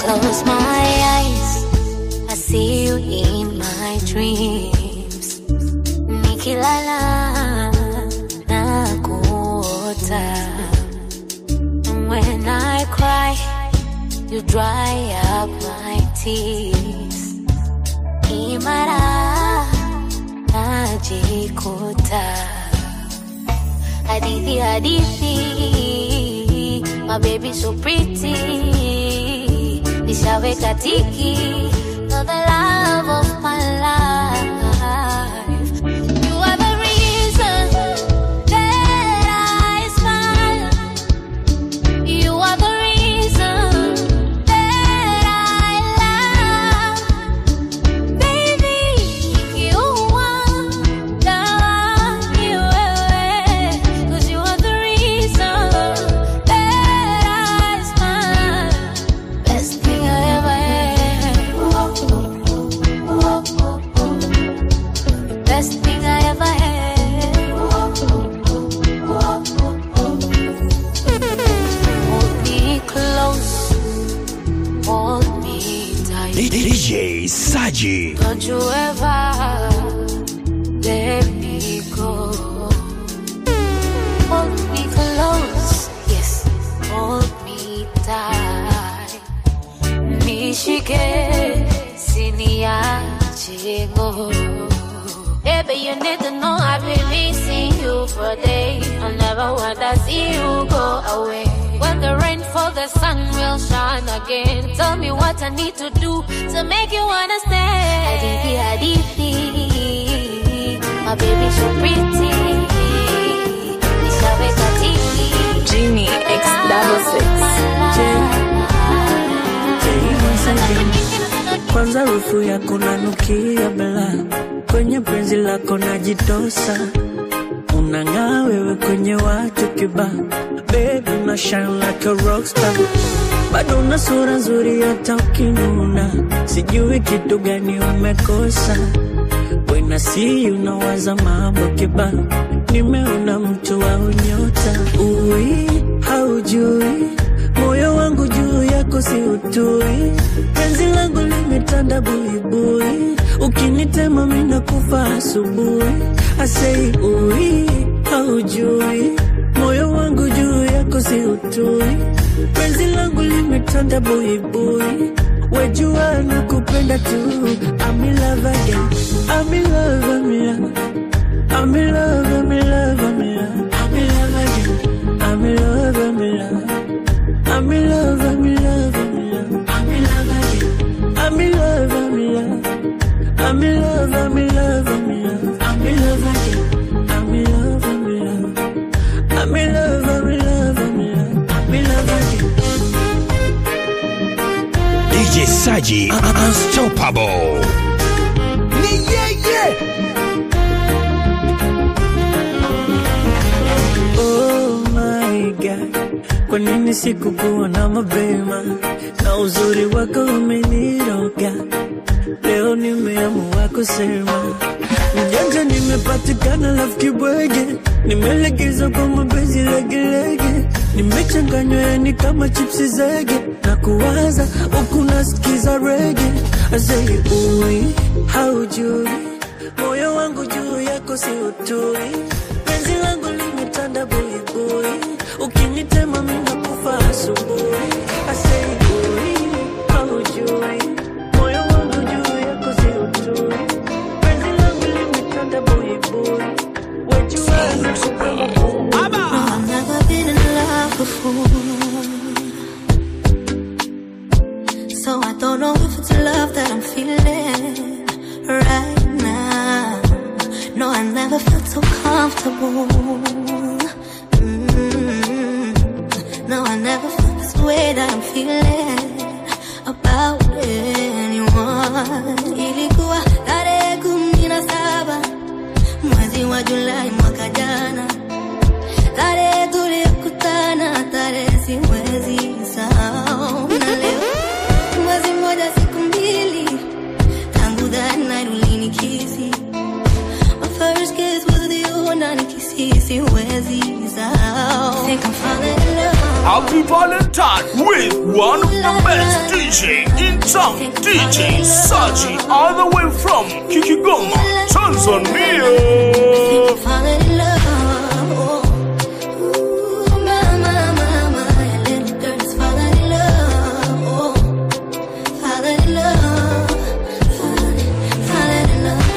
close my eyes, I see you in my dreams. Nikilala na kuota. And when I cry, you dry up my tears. Imara najikuta hadithi hadithi my baby so pretty nishaweka tiki for the love of my life you are the reason that I smile you are the reason that I love baby you are the you cause you are the reason that I smile best thing I ever had best thing I ever had hold me close hold me tight DJ Saji. don't you ever let me go. Hold me close, yes, hold me tight. Nishike, siniache go. Baby, you need to know I've been missing you for days. I never wanna see you go away. When the rain falls, the sun will shine again. Tell me what I need to do to make you understand. Hadithi, hadithi, my baby so pretty. Nishaweka tiki. Genie X double six. Kwanza rufu yako nanukia bela, kwenye penzi lako najitosa, unang'aa wewe kwenye watu kiba, baby una shine like a rockstar, bado una sura nzuri hata ukinuna, sijui kitu gani umekosa. When I see you nawaza mambo kiba, nimeona mtu wa unyota, ui haujui moyo wangu juu yako si utui, penzi langu limetanda buibui, ukinitema mina kufa asubuhi. Asei ui haujui, moyo wangu juu yako si utui, penzi langu limetanda buibui, wejua nakupenda tu. I'm in love again, I'm in love, I'm in love. I'm in love, I'm in love, I'm in love. I'm in love again. I'm in love, I'm in love. I'm in love, I'm in love, I'm in love. I'm in love again. I'm in love, I'm in love. I'm in love, I'm in love, I'm in love. I'm in love again. I'm in love, I'm in love. I'm in love, I'm in love, I'm in love. I'm in love again. DJ Saji. Unstoppable. Ni yeye. Oh my God, kwa nini sikukuwa na mapema? Na uzuri wako umeniroga, leo nimeamua kusema mjanja, nimepatikana lafu kibwege, nimelegeza kwa mapenzi legelege, nimechanganywa yani kama chipsi zege, na kuwaza huku nasikiza rege, azei ui haujui moyo wangu juu yako si utui, penzi langu limetanda buibui, ukinitema mina kufa asubuhi. Asei ui, haujui moyo wangu juu yako si utui, penzi langu limetanda buibui, wejua I've never been in love before. So I don't know if it's love that I'm feeling right now. No, I never felt so comfortable. Mm. No, I never felt this way that I'm feeling about anyone. Ilikuwa tarehe kumi na saba mwezi wa Julai mwaka jana tarehe tuliyokutana, tarehe siwezi sahau. Na leo mwezi mmoja siku mbili tangu that night ulinikisi. My first kiss was with you na nikisi siwezi sahau. Think I'm falling in love. Happy Valentine with one of the best DJ in town, DJ Saji, all the way from Kikigoma, Tanzania. Falling in love. Ooh, my, my, my, my little girl is falling in love. Falling in love. Falling, falling in love.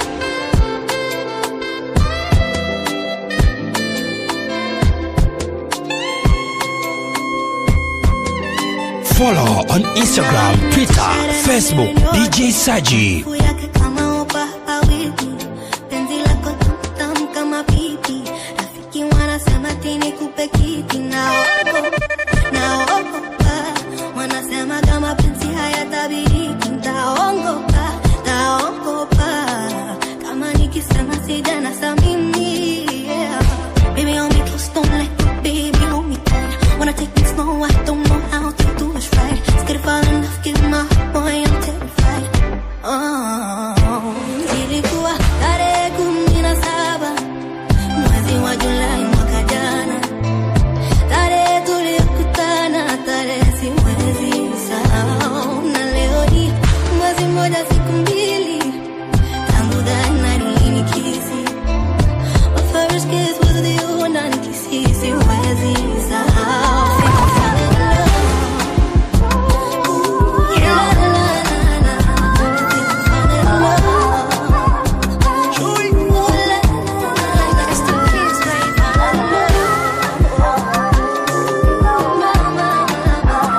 Follow on Instagram, Twitter, Facebook, DJ Saji. Harufu yake kama upa awiki, penzi lako tamu kama pipi. Rafiki wanasema ati nikupe kiti, naogopa, naogopa. Wanasema kama penzi hayatabiriki, ntaongopa, ntaongopa. Kama nikisema sijana samini, yeah. Baby, hold me close, don't let go, baby, hold me tight. Wanna take me slow, I don't know how to do it right. Scared to fall in love, give my heart, boy, I'm terrified. Oh, ilikuwa tarehe kumi na saba mwezi wa Julai mwaka jana, tarehe tuliyokutana, tarehe si mwezi sahau, na leo hii mwezi mmoja siku mbili tangu dhana nilikisi My first kiss was with you, na nikisi siwezi sahau. Fell in love. Ooh, la, la, la, la. Fell in love. Ooh, la, la, la, la. It's the kiss, babe. Fell in love. Ma, ma, ma, ma.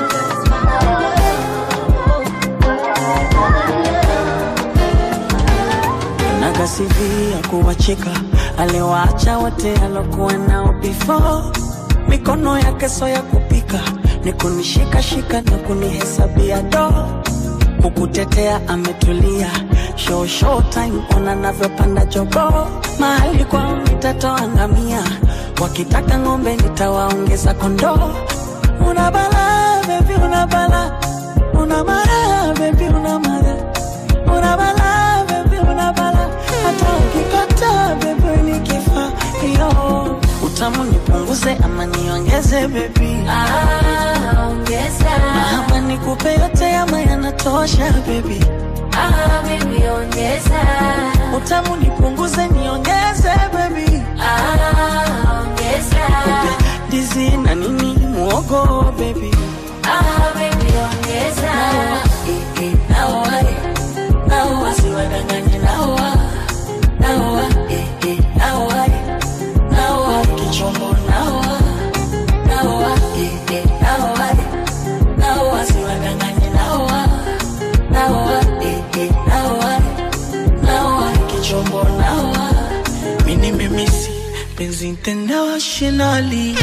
Fell in love. nakasivia kuwacheka aliwaacha wote alokuwa nao before mikono yake so ya kupika ni kunishikashika na kunihesabia do kukutetea ametulia show show time ona navyopanda jogo mahali kwao nitatoa ngamia wakitaka ng'ombe nitawaongeza kondoo una bala bebi una bala una mara bebi una mara una bala bebi una bala hata ukikata bebi nikifa yo utamu nipunguze ama niongeze bebi Ah, ongeza. ama nikupe yote ama yanatosha bebi Ah, baby, ongeza. utamu nipunguze niongeze bebi Ah, ongeza. dizi na nini muogo bebi Ah, baby, ongeza. naoa eh, naoa siwadanganye naoa naoa eh, eh, naoa eh, naoa kichombo naoa naoa eh, eh, naoa eh, naoa siwadanganye naoa naoa eh, eh, naoa eh, naoa kichombo naoa mini mimisi penzi internationally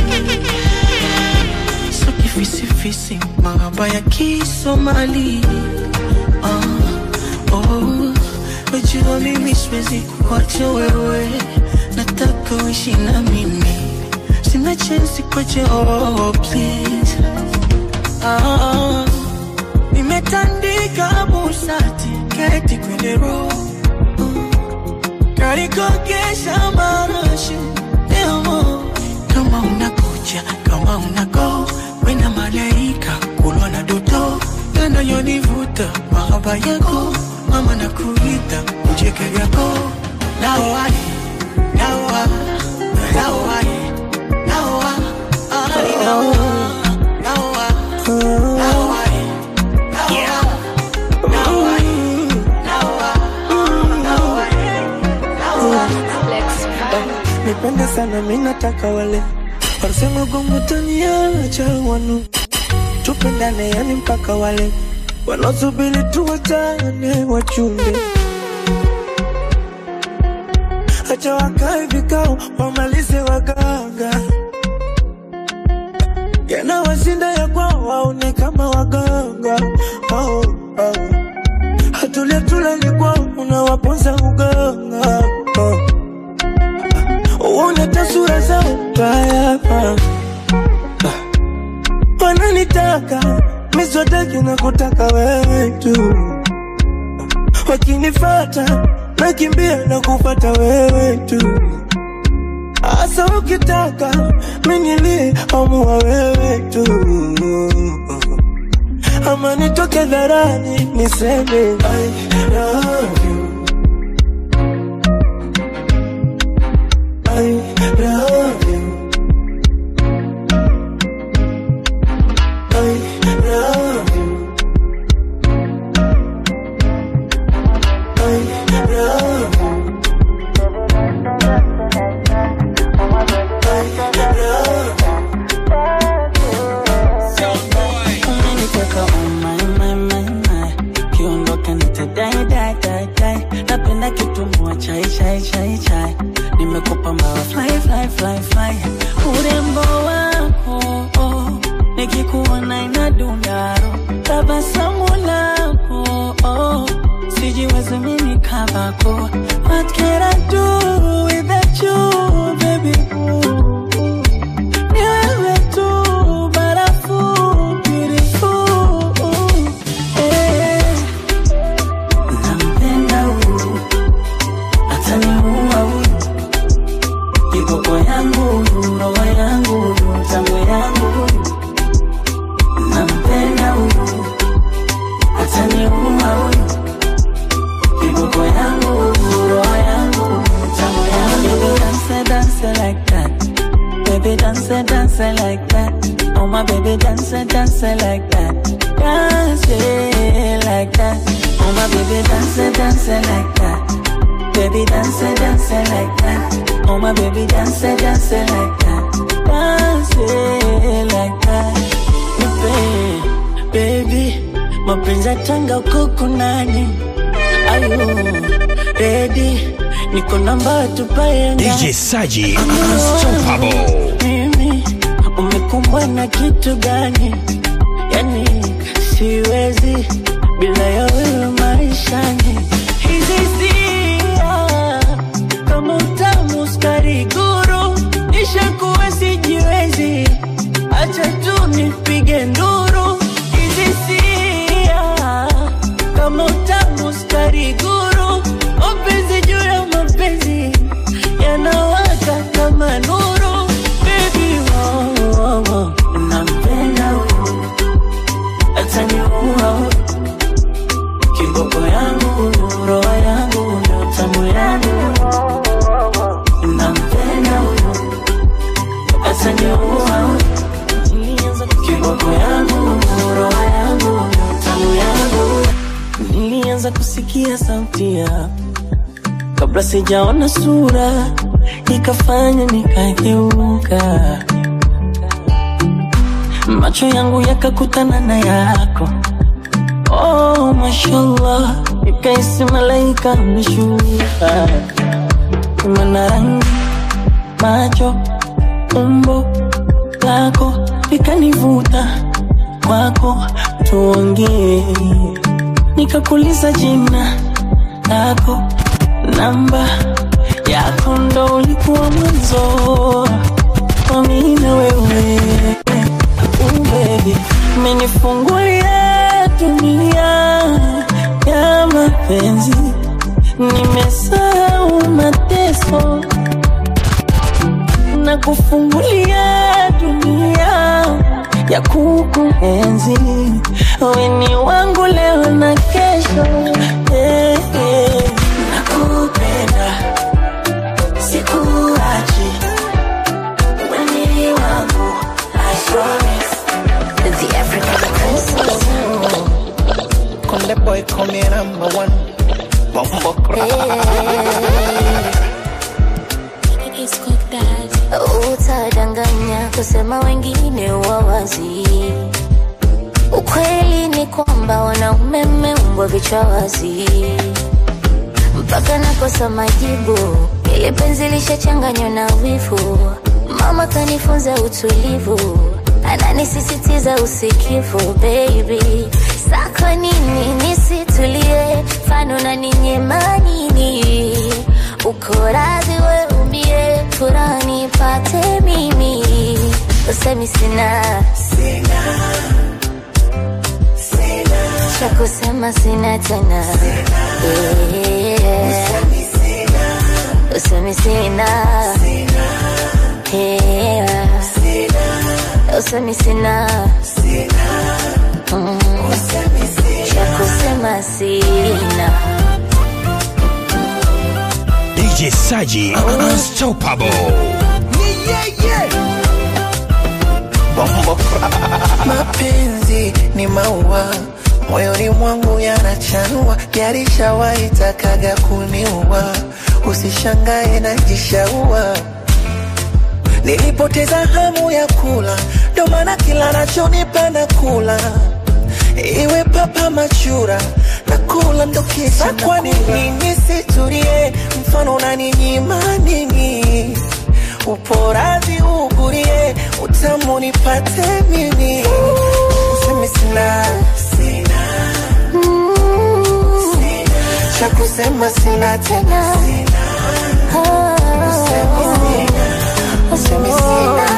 so kifisifisi mahaba ya kisomali ah, oh, wajua mimi siwezi kuacha wewe nataka uishi na mimi sina chensi kwache oh, please ah, nimetandika busati keti kwenye roho kalikokesha marashi leo kama unakuja kama unago wena malaika kulwa na doto yanayonivuta mahaba yako mama na kuita ucheke vyako naoai naoa naoai naoa ai naoa naoa naoai naoa naoai naoa naoa nipende sana minataka wale wasema gomutaniacha wanu tupendane yani mpaka wale wanaosubiri tuwachane wachunde acha wakae vikao wamalize waganga yanawashinda ya kwao waone kama waganga oh, oh. hatulia tulali kwao unawaponza uganga oh. uone tasura zao mbaya wananitaka miswataki na kutaka wewe tu wakinifata nakimbia na kufata wewe tu Asa ukitaka minili amua wewe tu ama nitoke dharani niseme I love you I love you I love you I love you Umeniteka oh my my my my Kiondoka nitadai dai dai dai Napenda kitumua chai chai chai chai Nimekupa mawa fly fly fly fly Urembo wako oh, Nikikuona inadundaro Tabasamu lako oh, Sijiwezi mimi kabako What can I do without you baby ooh. Ni wewe tu barafu beautiful eh. Nampenda huyu ataniua huyu kiboko yangu huyu roho yangu huyu tamu yangu huyu nampenda huyu ataniua huyu kiboko yangu huyu roho yangu huyu tamu yangu huyu dance dance like that Baby dance, dance like that. Oh my baby dance, dance like that. Dance yeah, like that. Oh my baby dance, dance like that. Baby dance, dance like that. Oh my baby dance, dance like that. Dance yeah, like that. Nipe, baby, mapenzi ya tanga huko kunani? Ayu, ready? Niko namba tupae DJ Saji Unstoppable. mimi umekumbwa na kitu gani? Yani siwezi bila ya wewe maishani. Hizi hisia kama utamu sukari guru, nishakuwa sijiwezi, acha tu nipige nduru. Hizi hisia kama utamu sukari guru, mapenzi juu ya mapenzi yanawaka kama nuru. Baby, oh, oh, oh. nampenda huyu ataniua huyu kiboko yangu huyu roho yangu huyu tamu yangu huyu nampenda huyu ataniua huyu kiboko yangu huyu roho yangu huyu tamu yangu huyu nilianza kusikia sauti yako kabla sijaona sura ikafanya nikageuka macho yangu yakakutana na yako oh mashallah ikaisi malaika ameshuka mana rangi macho umbo lako likanivuta kwako tuongee nikakuliza jina lako namba yako ndo ulikuwa mwanzo wa mimi na wewe uh, baby umenifungulia dunia ya mapenzi nimesahau mateso na kufungulia dunia ya kukuenzi weni wangu leo na kesho yeah, yeah. nakupenda sikuachi weni wangu I promise The African princess. Konde boy call me number one. Bumbo Utadanganya kusema wengine wawazi. Ukweli ni kwamba wanaume mmeumbwa vichwa wazi, mpaka nakosa majibu. Ile penzi lishachanganywa na wivu. Mama kanifunza utulivu, ananisisitiza usikivu. Baby, sako nini nisitulie? Fano na ninyema nini? Uko radhi we umie, furaha nipate mimi. Usemi sina cha kusema sina tena Yeah. Usemi sina hela usemi sina Mm. cha kusema sina DJ Saji Unstoppable. Bombo mapenzi ni maua moyoni mwangu yanachanua yarishawahi takaga kuniua usishangae najishaua nilipoteza hamu ya kula ndo maana kila nachonipenda kula iwe papa machura na kula ndo kisa kwa nini nisitulie mfano unaninyima nini uporazi ugurie utamu nipate mimi useme sina sina cha kusema sina tena useme sina useme sina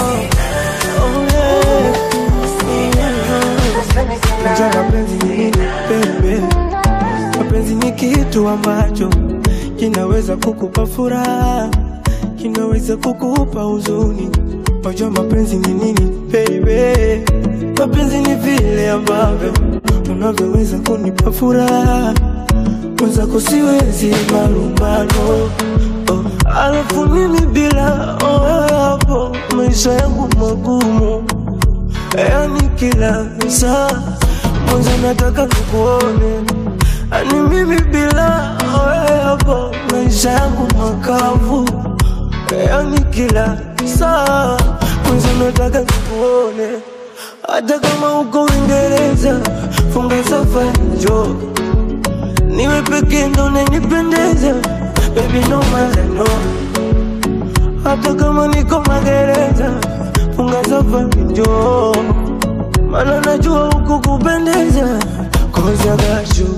Unajua mapenzi ni nini bebe? Mapenzi ni kitu ambacho kinaweza kukupa furaha, kinaweza kukupa huzuni. Unajua mapenzi ni nini bebe? Mapenzi ni vile ambavyo unavyoweza kunipa furaha, mwenzako siwezi malumbano oh. Alafu mimi bila oh, hapo maisha yangu magumu yani kila saa mwanzo nataka nikuone, ani mimi bila wewe hapo maisha yangu makavu, yani kila saa mwanzo nataka nikuone, hata kama uko Uingereza, funga safari njoo niwe peke ndo nanipendeza, baby no matter no hata kama niko magereza, funga safari njoo, maana najua huku kupendeza, cause I got you,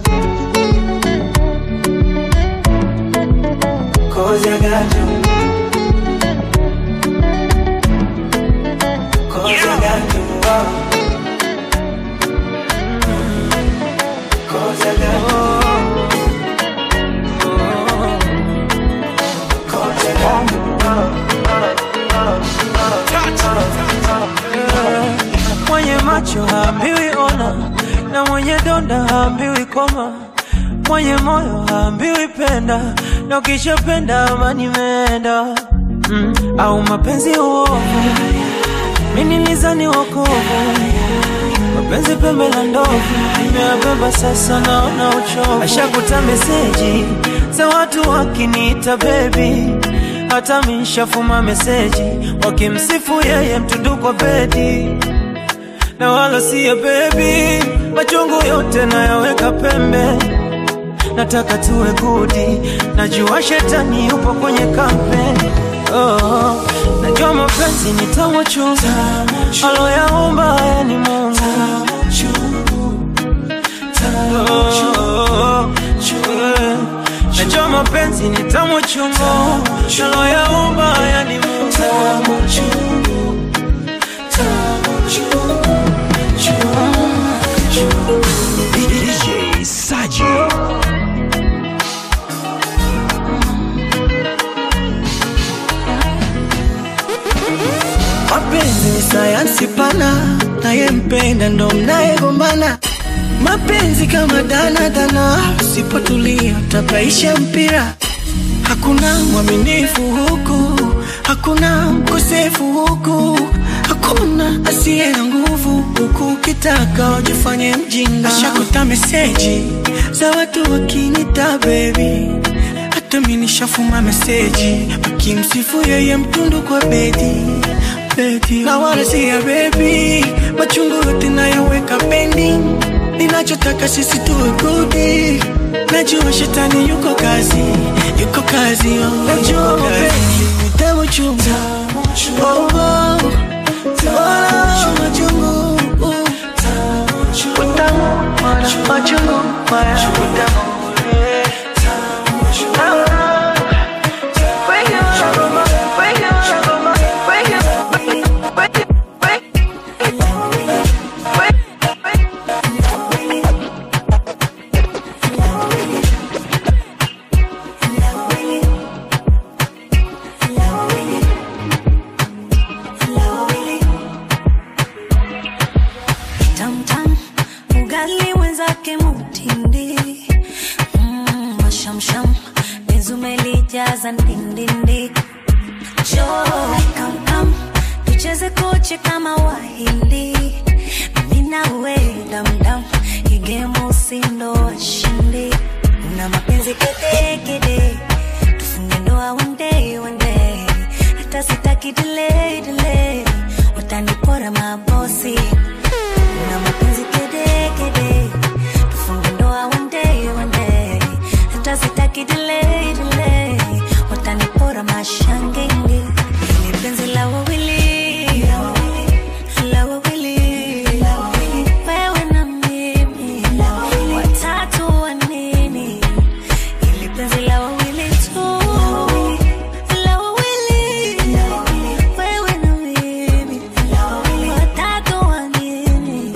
cause I got you, cause I got you, oh. cause I got you. Cause I got you. mwenye macho haambiwi ona na mwenye donda haambiwi koma mwenye moyo haambiwi penda na ukishapenda amani imeenda mm. au mapenzi uovu mi nilizani wokovu mapenzi pembe la ndovu nimeyabeba sasa naona uchovu ashakuta meseji za watu wakiniita bebi hata minshafuma meseji wakimsifu yeye mtundu kwa bedi na wala siya bebi machungu yote nayaweka pembe nataka tuwe gudi najua shetani yupo kwenye kampeni oh, najua mapenzi ni tamu chungu aloyaumba haya ni mungu Oh, eh, najua mapenzi ni tamu chungu aloyaumba haya ni mungu DJ Saji. Mapenzi ni sayansi pana, nayempenda ndo mnayegombana. Mapenzi kama danadana, usipotulia utapaisha mpira. Hakuna mwaminifu huku, hakuna mkosefu huku, hakuna asiye na nguvu huku. Ukitaka wajifanye mjinga, ashakuta meseji za watu wakinita baby hata mi nishafuma meseji wakimsifu yeye mtundu kwa bedi bedi, na wala si ya bebi, machungu yote nayaweka pending. Ninachotaka sisi tuwe gudi, najua shetani yuko kazi, yuko kazi, oh, najua mapenzi ni tamu chungu, oh, oh, oh, machungu, utamu, machungu, utamu, eh. zake mutindi mm, mashamsham nezumelijaza ndindindi jo kamkam tucheze koche kama wahindi mimi nawe damdam igemu usindo washindi una mapenzi kedekede tufunge ndoa one day one day hata sitaki delay delay watanipora mabosi una mapenzi kedekede tufunge ndoa one day one day hata sitaki delay delay watanipora mashangenge ni penzi la wawili la wawili wewe na mimi watatu wa nini ili penzi la wawili tu la wawili wewe na mimi watatu wa nini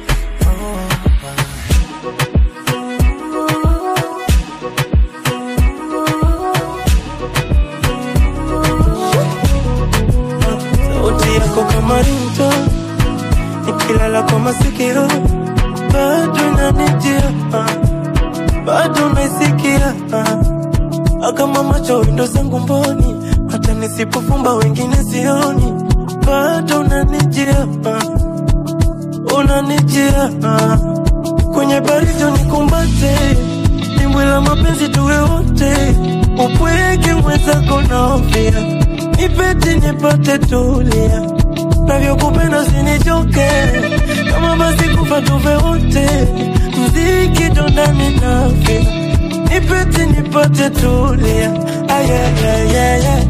sauti yako kama rinto nikilala kwa masikio bado inanijia ah, bado naisikia ah. kama macho windo zangu mboni hata nisipofumba wengine sioni bado unanijia ah, unanijia ah. kwenye baridi nikumbate dimbwi la mapenzi tuwe wote upweke mwenzako naofia nipete nipate tulia navyokupenda usinichoke kama basi kufa tuve wote mziki ndo ndani nafia nipete nipate tulia ayayayaya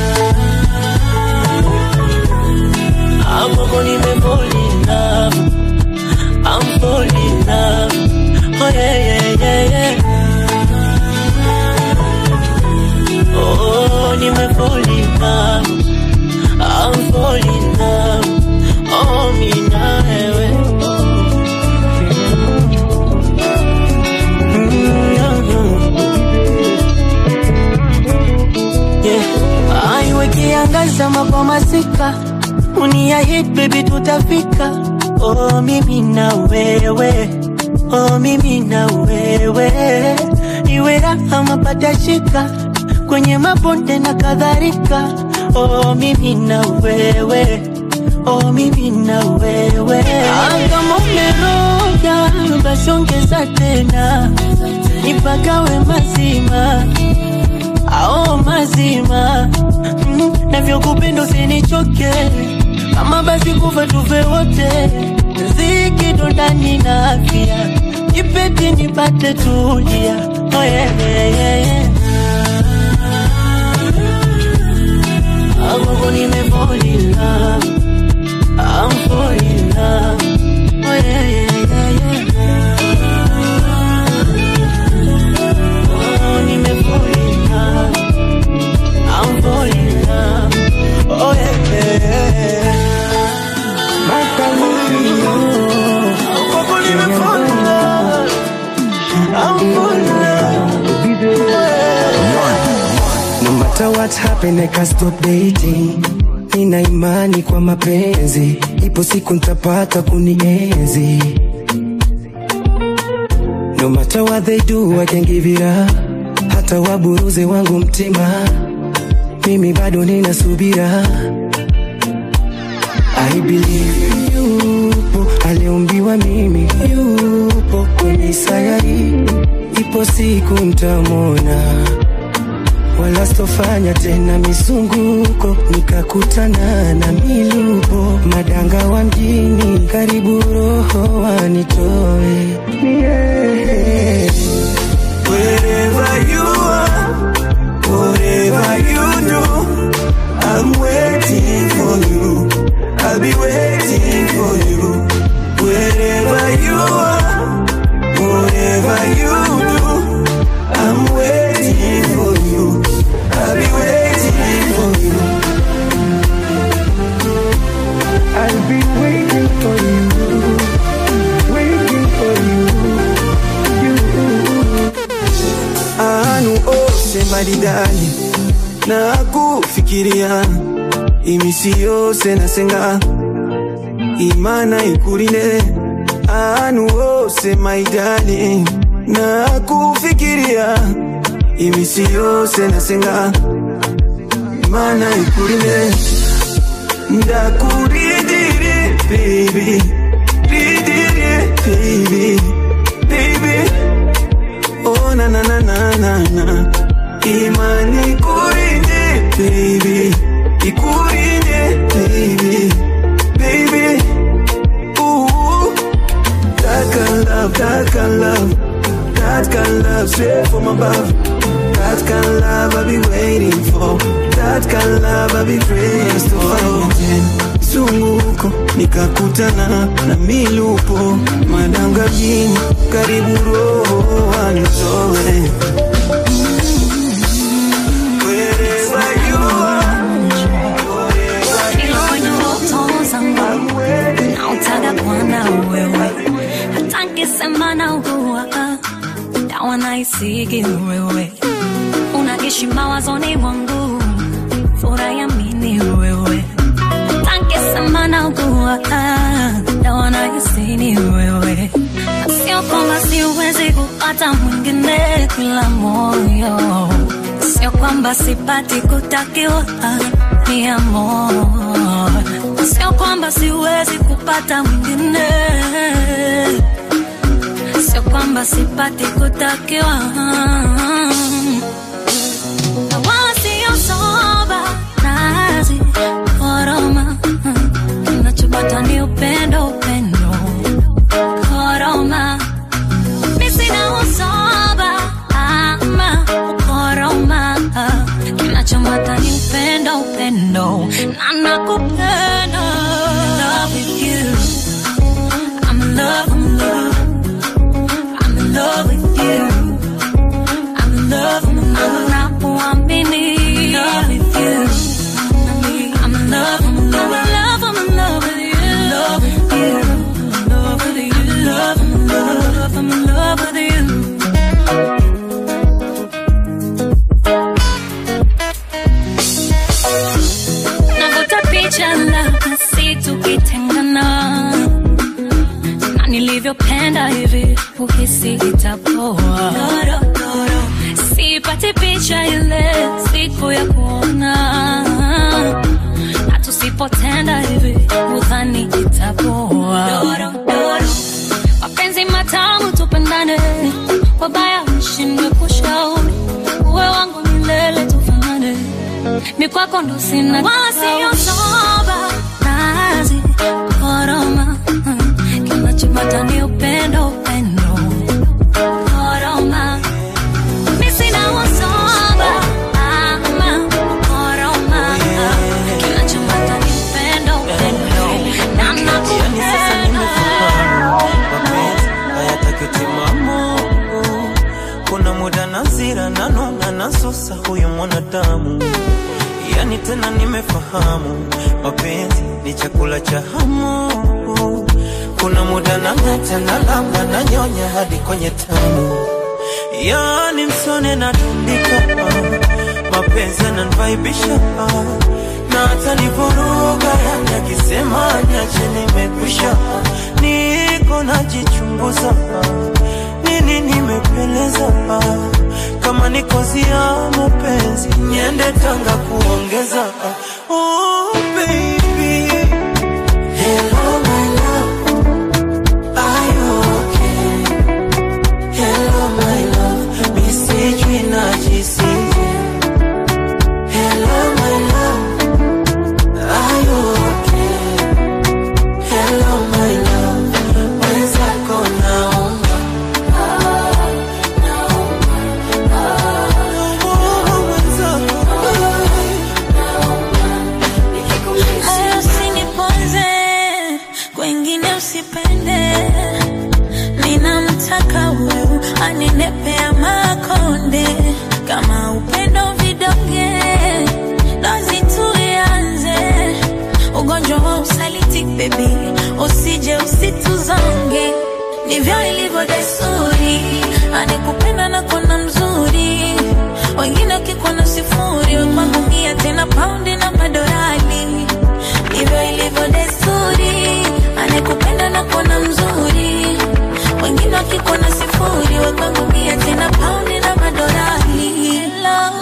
amamo nimefolina I'm falling in love. Oh yeah, yeah, yeah, yeah. Oh, nime fall in love. I'm falling in love. Oh, mi na wewe. yeah. Aiwe kiangaza mapwa masika uniahit baby tutafika oh, mimi na wewe oh, mimi na wewe iwe raha mapata shika kwenye mabonde na kadhalika oh, mimi na wewe oh, mimi na wewe Ah, kama umeroga basi ongeza tena nipagawe mazima ao mazima mm, navyokupenda usinichoke kama basi kufa tufe wote ziki ndo ndani na afya ipeti nipate tulia oh, yeah, yeah, yeah, yeah. Amoko nimefall in love I'm fall in love oh, yeah, yeah, yeah, yeah. Oh, nimefall in love I'm fall in love oh, yeah, yeah, yeah. Kwako nimefall in love. I'm fall in love. No matter what happen, I can't stop dating. Nina imani kwa mapenzi, ipo siku nitapata kunienzi. No matter what they do, I can give it up. Hata waburuze wangu mtima, mimi bado nina subira. I believe yupo aliumbiwa mimi, yupo kwenye sayari, ipo siku ntamwona wala sitofanya tena mizunguko, nikakutana na milupo madanga wa mjini, karibu roho wanitoe yeah. Wherever you are, whatever you do, I'm waiting for you. I'll be waiting for you. Wherever you are, whatever you do, I'm waiting for you. I'll be waiting for you. I'll be waiting for you, waiting for you, you. anu ose maridani na kufikiria imisi yose nasenga imana ikurinde anuose maidani na kufikiria imisi yose nasenga mana ikurime ndakuridire baby ridire baby baby oh na na na na na na imani kurinde baby ikurinde baby baby ooh that kind of love that kind of love that kind of love straight from above that kind of love I be waiting for that kind of love I be praying for zunguko nikakutana na milupo madanga mjini karibu roho wanitoe Wherever you Ila kwenye ndoto zangu nautaka kuwa na wewe, hata nikisema naugua dawa naisigi wewe, unaishi mawazoni mwangu, furaha ya mini wewe, hata nikisema naugua dawa naisini wewe, na sio kwamba siwezi kupata mwingine kila moyo sio kwamba sipati kutakiwa ni amor, sio kwamba siwezi kupata mwingine, sio kwamba sipati kutakiwa na wala sio soba nazi koroma, kinachopata ni upendo, upendo koroma mi sina usoba ama ukoroma, kinachomata ni upendo, upendo na nakupenda. Love with you. I'm in love, I'm in love. I'm in love with you. I'm in love, I'm in love. Nakuamini. Love with you. I'm in love, I'm in love. I'm in love with you. Love with you. I'm in love with you. I'm in love, I'm in love. I'm in love with you. Navuta picha labda si tukitengana na nilivyopenda hivi uhisi itapoa sipati picha ile siku ya kuona na tusipotenda hivi udhani itapoa mapenzi matamu tupendane wabaya mshindwe kushauri uwe wangu milele tufanane mi kwako ndo sina wala siyo soba nazi koroma mm, kinachopata ni upendo upendo koroma mi sina usoba ama koroma kinachopata ni upendo upendo na nakupenda mapenzi hayataki timamu. Kuna muda nazira nanona nasusa huyu mwanadamu, yani tena nimefahamu mapenzi ni chakula cha hamu. Kuna muda nang'ata na lamba na nyonya hadi kwenye tamu, yani msone na tundika mapenzi yananivaibisha na hata nivuruga, yani akisema niache nimekwisha, niko najichunguza nini nimepeleza kama ni kozi ya mapenzi niende Tanga kuongeza oh, baby. Hello, my love. Are you okay? Hello, my love. Mi sijui najisije. Hello, my love. Are you okay? Hello, my love. Mwenzako naomba. Hayo usiniponze, kwengine usipende. Ninamtaka huyu aninepea makonde, kama upendo vidonge, dozi tuianze. Ugonjwa wa usaliti baby, usije usituzonge, ndivyo ilivyo desturi, anikupenda na kona mzuri wengine wakikuwa sifuri kwangu mia tena paundi na madorali ndivyo ilivyo desturi anekupenda na kuona mzuri kwangu mia tena paundi na madorali Hello.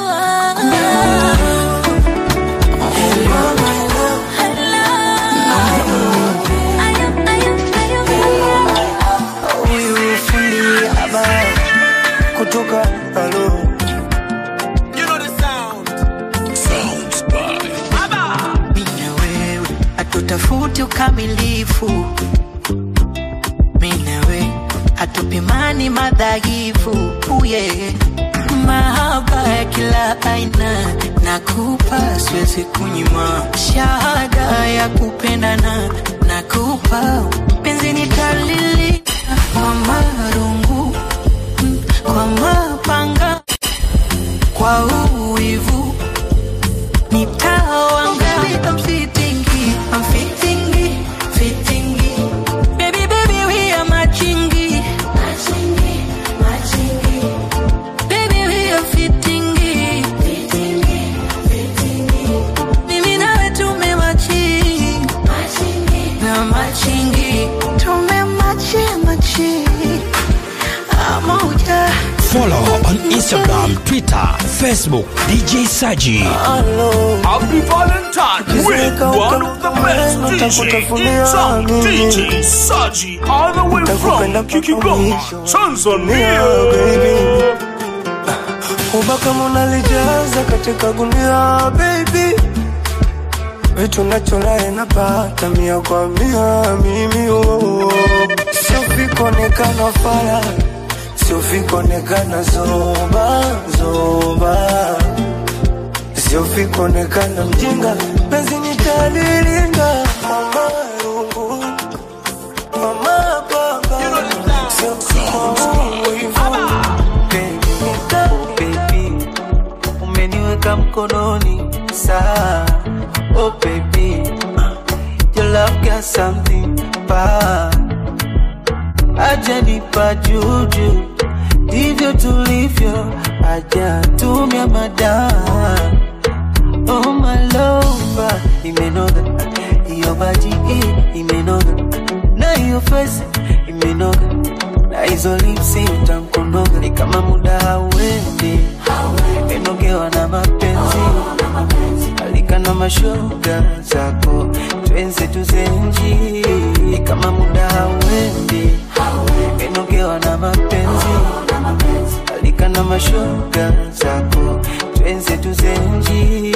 Huyu fundi haba kutoka halo Mimi na wewe hatutafuti ukamilifu, mimi na wewe hatupimani madhaifu. Uye mahaba ya kila aina nakupa, siwezi kunyima shahada ya kupendana nakupa, penzi nitalili kwa marungu mm, kwa mapanga kwa uwivu nitawanga I'm fitting it, I'm fitting it, fitting it. Baby, baby, we are matching it. Baby, we are fitting it. Mimi nawe tumematching. Na matching it. Tumematching, matching. Pamoja. Follow on Instagram, Twitter, Facebook, DJ Saji. Happy Valentine with one of the best DJ in town, DJ Saji, all the way from Kikigoma, Tanzania. ubaka munalijaza katika gunia baby vitu nacholae napata mia kwa mia mimi oh. sio vikonekana fara sio vikonekana zoba zoba sio vikonekana mjinga penzi nitalilinga mama rungu mama baba sio wivu baby, umeniweka mkononi saa oh baby, your love got something bad, aja nipa juju, ndivyo tulivyo, aja tumia madaa Oh my lover, imenoga hiyo baji hii imenoga na hiyo face imenoga na hizo lipsi utamkonoga ni kama muda hauendi enogewa na mapenzi alika na mashoga zako twenze tuzenji ni kama muda hauendi enogewa na mapenzi alika na mashoga zako twenze tuzenji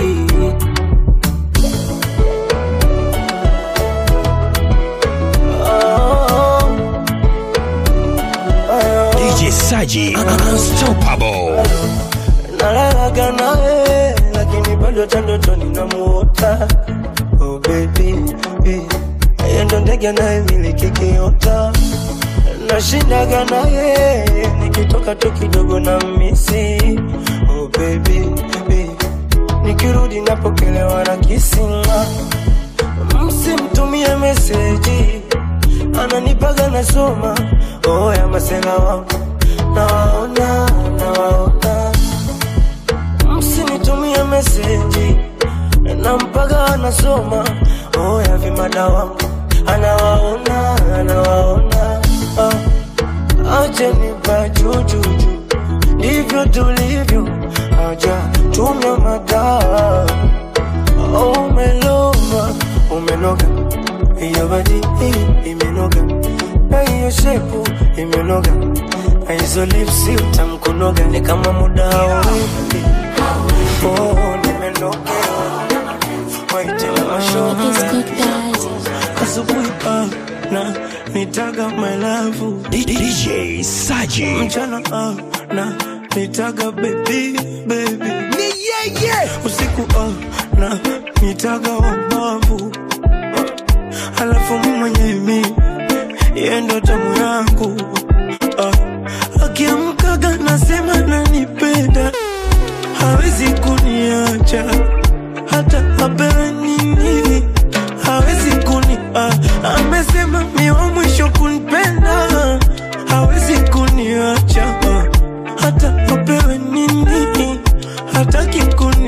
DJ Saji, unstoppable. nalalaga nawe lakini bado tandotoni namuota oh baby eh, yeye ndo ndege anayemiliki kiota nashindaga naye nikitoka tu kidogo na misi oh baby eh, nikirudi napokelewa na kisima msimtumie meseji ananipaga nasoma oh ya masela wangu nawaona nawaona msinitumie meseji nampaga anasoma oh ya vimada wangu anawaona anawaona ah. acheni pajujuju ndivyo tulivyo aja tumia madaa oh, umeloma umenoga hiyo baji hii imenoga na hiyo shepu imenoga na hizo lipsi utamkunoga ni kama muda hauendi oh, nimenogewa waite na mashoga asubuhi ah, na nitaga my love DJ Saji. mchana ah, na nitaga baby baby ni yeye usiku ah, na nitaga wabavu alafu mwenye mi yeye ndo tamu yangu ah, akiamkaga nasema nanipenda hawezi kuniacha hata apewe nini hawezi kuni ah, amesema mi wa mwisho kunipenda hawezi kuniacha ah, hata apewe nini hataki kuni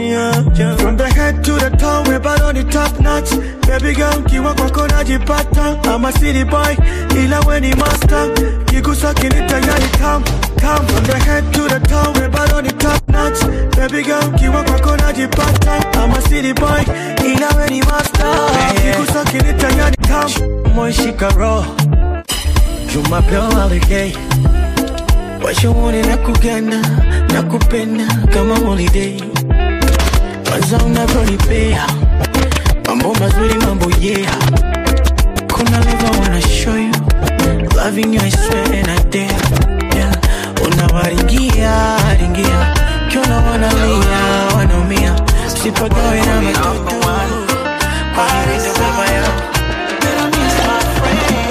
yeah, yeah. From the head to the toe, we're bad on the top notch. Baby girl, kiwa kwako najipata. I'm a city boy, ila we ni master. Kigusa kinita yani tam, tam. From the head to the toe, we're bad on the top notch. Baby girl, kiwa kwako najipata. I'm a city boy, ila we ni master. Kigusa kinita yani tam. Moy shika roll. Jumapili holiday. washauri na kugana na kupenda kama holiday kwanza unavyonipea mambo mazuri mambo yeah kuna leva wanna show you loving you I swear and I dare yeah unawaringia ringia kiona wanalia wanaumia sipagawe na matoto kwa hiyo ndo baba yao That I miss my friend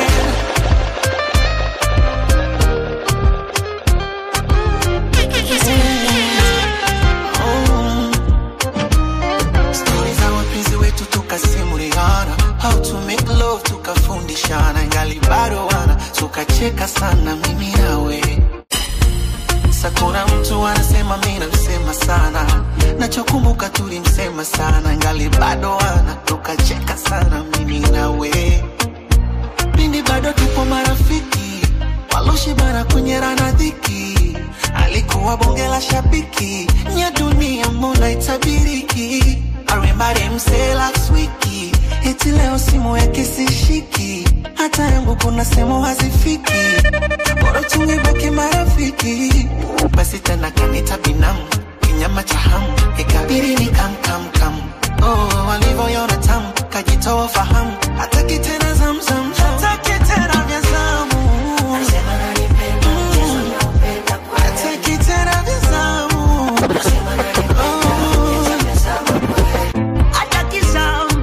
Stori za wapenzi wetu tukasimuliana, how to make love tukafundishana, ingali bado wana tukacheka sana mimi nawe. Sa kuna mtu anasema mimi namsema sana, nachokumbuka tulimsema sana, ingali bado wana tukacheka sana mimi nawe. Pindi bado tupo marafiki, waloshibana kwenye rana dhiki, alikuwa bonge la shabiki, nya dunia mbona itabiriki. I remember them say last wiki, eti leo simu yake sishiki, hata yangu kuna sehemu hazifiki, bora tungebaki marafiki. Basi tena kanita binamu, kinyama cha hamu, ikabidi ni kam kam kam. Oh, walivyoiona tamu, kajitoa fahamu, hataki tena zamzam, hataki tena vya zamu. Hataki tena vya zamu. Hataki zamu.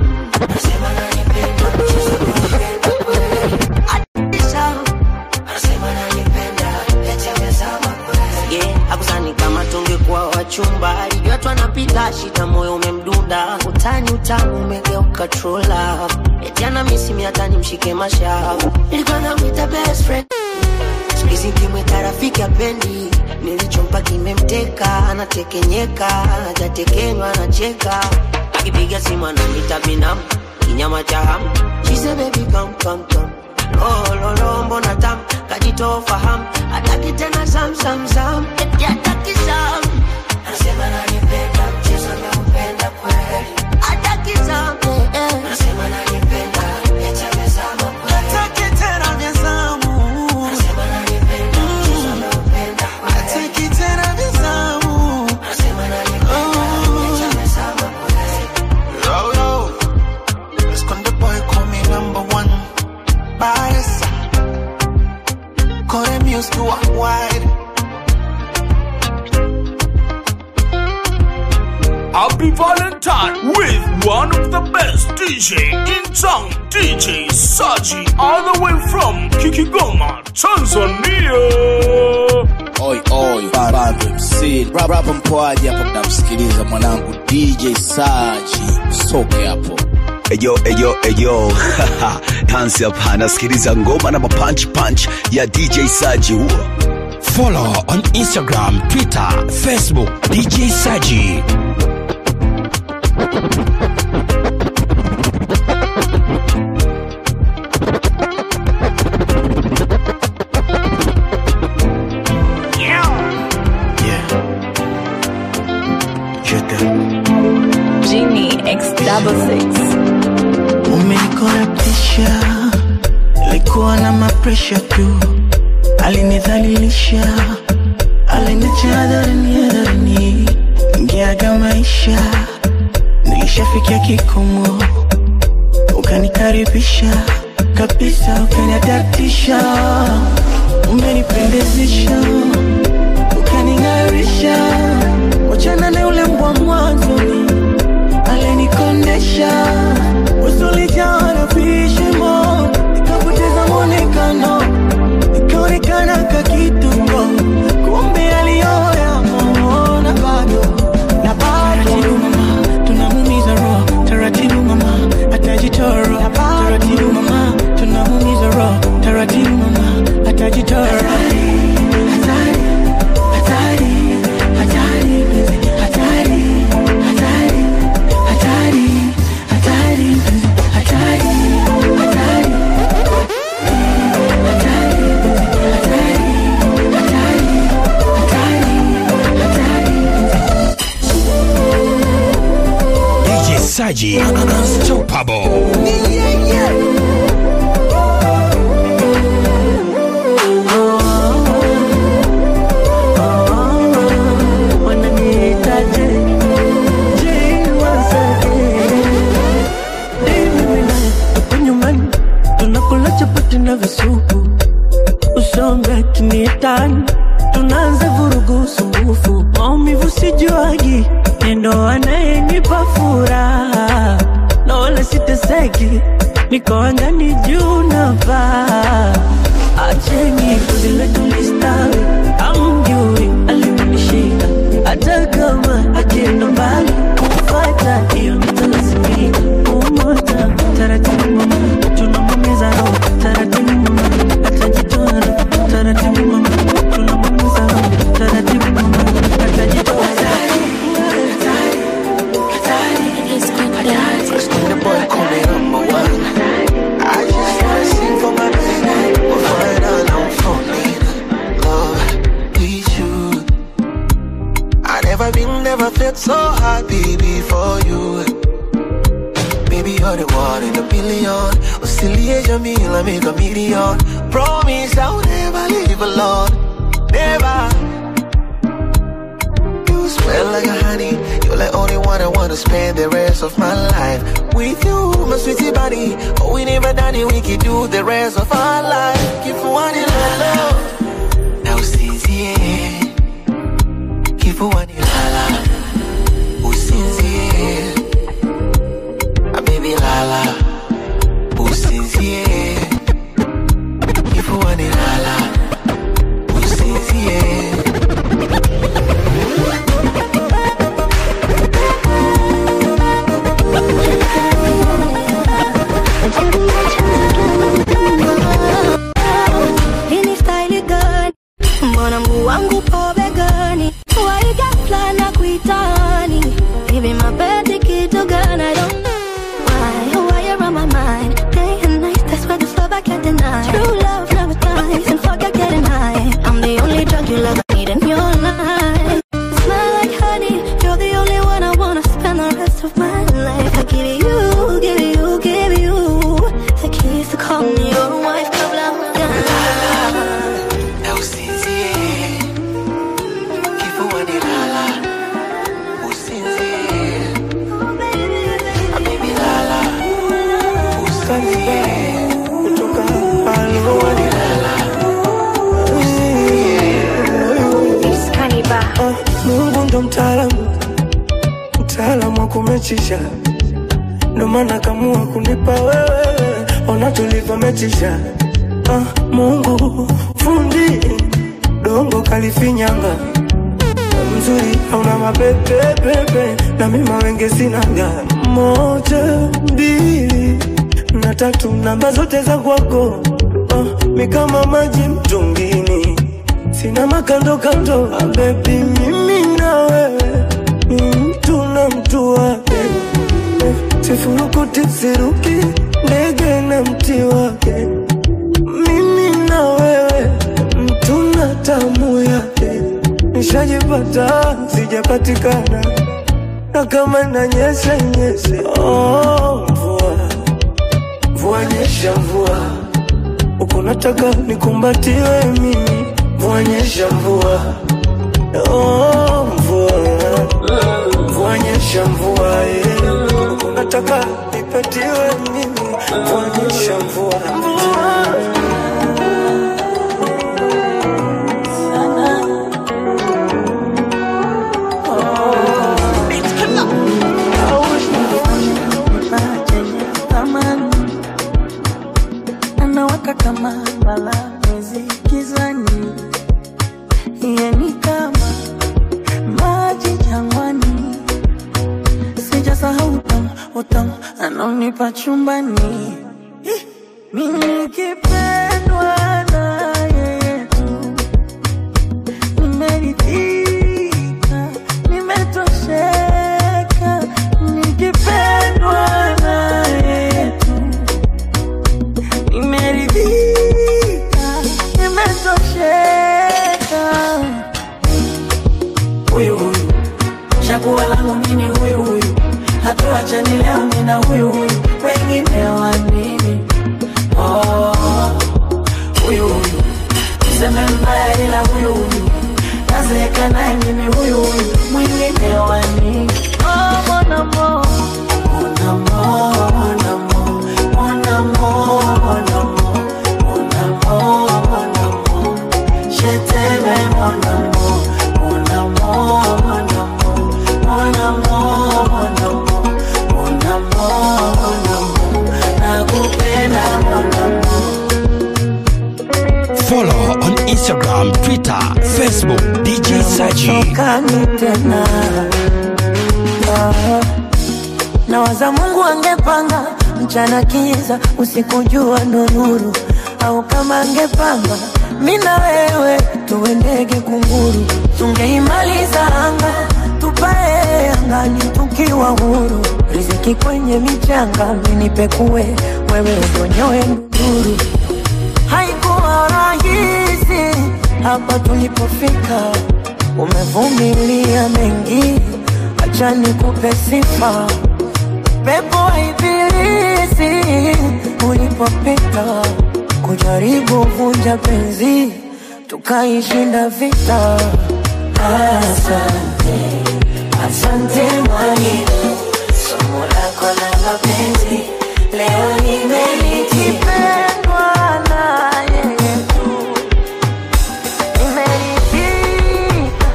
Yeah, akuzani kama tungekuwa wachumba alijua tu anapita shida moyo umemdunda utani utamu umegeuka trola eti ana misimi hata nimshike mashavu nilikuwa namwita best friend sikizi kimwita rafiki apendi nilichompa kimemteka anatekenyeka hajatekenywa anacheka akipiga simu ananita binamu kinyama cha hamu She said, baby come come come lo lo lo mbona tam kajitoa fahamu hataki tena zam zam zam eti hataki zam anasema nanipenda mchezo naupenda kweli hataki zam eh, eh. anasema nanipenda eti amezama kweli Hataki tena vya zamu. anasema nanipenda mchezo naupenda kweli Hataki tena vya zamu. anasema nanipenda eti amezama kweli Yo, yo. Let's con the boy call me number one. Baresa. Call them used to walk wide. Happy Valentine with one of the best DJ in town, DJ Saji, all the way from Kikigoma, Tanzania. Oi oi, Bado MC. Rap rap mpoaji hapo mnamsikiliza mwanangu DJ Saji. Soke hapo. Eyo, eyo, eyo. Hansi hapa nasikiliza ngoma na mapunch punch ya DJ Saji huo. Follow on Instagram, Twitter, Facebook, DJ Saji. Genie X double six. umenikorapisha likuwa na mapresha tu alinidhalilisha alinicha hadharani hadharani ngeaga maisha nilishafikia kikomo ukanikaribisha kabisa ukaniadaptisha umenipendezesha ukaning'arisha wachana na ule mbwa mwanzoni alinikondesha usulijaa na vishimo nikapoteza mwonekano nikaonekana kakituko kumbe aliyoya mona bado na bado mama tunamumiza roho taratibu mama atajitoro taratibu mama tunamumiza roho taratibu Saji Unstoppable. wananiitaje je wasage mimi naye tuko nyumbani tunakula chapati na visupu usombe kiniitani tunaanza vurugu sumbufu maumivu sijuagi nendo anayenipa furaha na wala siteseki niko angani juu navaa acheni kuzile tulistawi amjui alimenishika hata kama akienda mbali kumfata hiyo nitalazimika umoja taratibu mama tunamwamiza roho taratibu mama atajitoa roho taratibu mama tunamwamiza roho taratibu mama atajitoa The boy call me number one. I just wanna sing for my baby. We'll find out I'm falling in love with you. I never been, never felt so happy before you. Baby, you're the one in a billion. Oscillate me, I make a million. Promise I'll never leave alone. Never. You smell like a honey. You're the only one I wanna spend the rest of my life with you, my sweetie body. Oh, we never done it, we can do the rest of our life. Keep one in love. Now, sincere. Keep one in love. Oh, sincere. Ah, baby, lala. Oh, sincere. Keep one in love. Oh, sincere. Hii ni style gani? Mbona mguu wangu po begani? Why ghafla na kuitani? Hivi mapenzi kitu gani? I don't know why. Why you're on my mind? Day and night, that's why this love I can't deny. True love never dies and forget getting high. I'm the only drug you love need in your life. Smell like honey, you're the only one I wanna spend the rest of my life. I give you, give you, give you the keys to call me your wife. Kabla hujana. Now sincere. Keep one in lala. Oh, sincere. Ah, baby, lala. Oh, sincere. Keep one in lala. Ah, Mungu ndo mtaalamu, mtaalamu wa kumechisha, ndo maana kamua kunipa wewe, ona tulivyomechisha. Ah, Mungu fundi dongo kalifinyanga mzuri hauna mapepepepe na mima wenge sinaga moja mbili na tatu namba zote za kwako ah, mi kama maji mtungini sina makando kando ah, bebi mimi na wewe ni mtu na mtu wake eh, sifurukuti siruki ndege na mti wake mimi na wewe mtu na tamu yake nishajipata sijapatikana na kama nanyesha nyeshe oh, mvua mvua nyesha mvua uko nataka nikumbatiwe mimi mvua nyesha mvua oh, mvua mvua nyesha mvua yeah. uko nataka nipatiwe mimi mvua nyesha mvua anawaka kama mbala mwezi gizani, yeye ni kama maji jangwani, sijasahau utamu utamu anaonipa chumbani, mimi nikipendwa na yeye tu, nimeridhika, nimetosheka, nikipendwa na yeye tu nimeridhika, nimetosheka. Huyu huyu chaguo langu mimi, huyu huyu hatua acha ni leo mimi na huyu huyu wengine wa nini oh, huyu huyu mseme mbaya ila huyu huyu nazeeka naye mimi huyu huyu mwingine wa nini oh, mon amour mon amour mon amour mon amour mon amour mon amour mon amour je t'aime mon amour mon amour mon amour mon amour mon amour mon amour mon amour nakupenda mon amour Follow on Instagram, Twitter, Facebook, DJ Saji. Kani tena Ah, nawaza Mungu angepanga mchana kiza usiku jua ndo nuru, au kama angepanga mi na wewe tuwe ndege kunguru, tungeimaliza anga tupae angani tukiwa huru, riziki kwenye michanga minipekue wewe udonyoe nuru haikuwa rahisi hapa tulipofika, umevumilia mengi, acha nikupe sifa. Pepo wa ibilisi ulipopita, kujaribu vunja penzi, tukaishinda vita. Asante, asante mwalimu, somo lako la mapenzi leo nimelikipendwa na yeye tu, nimeridhika,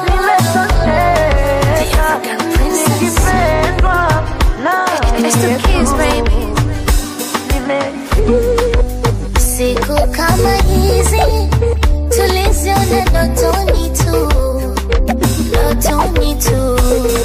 nimetosheka, nikipendwa na yeye tu, Siku kama hizi tuliziona ndotoni tu, ndotoni tu.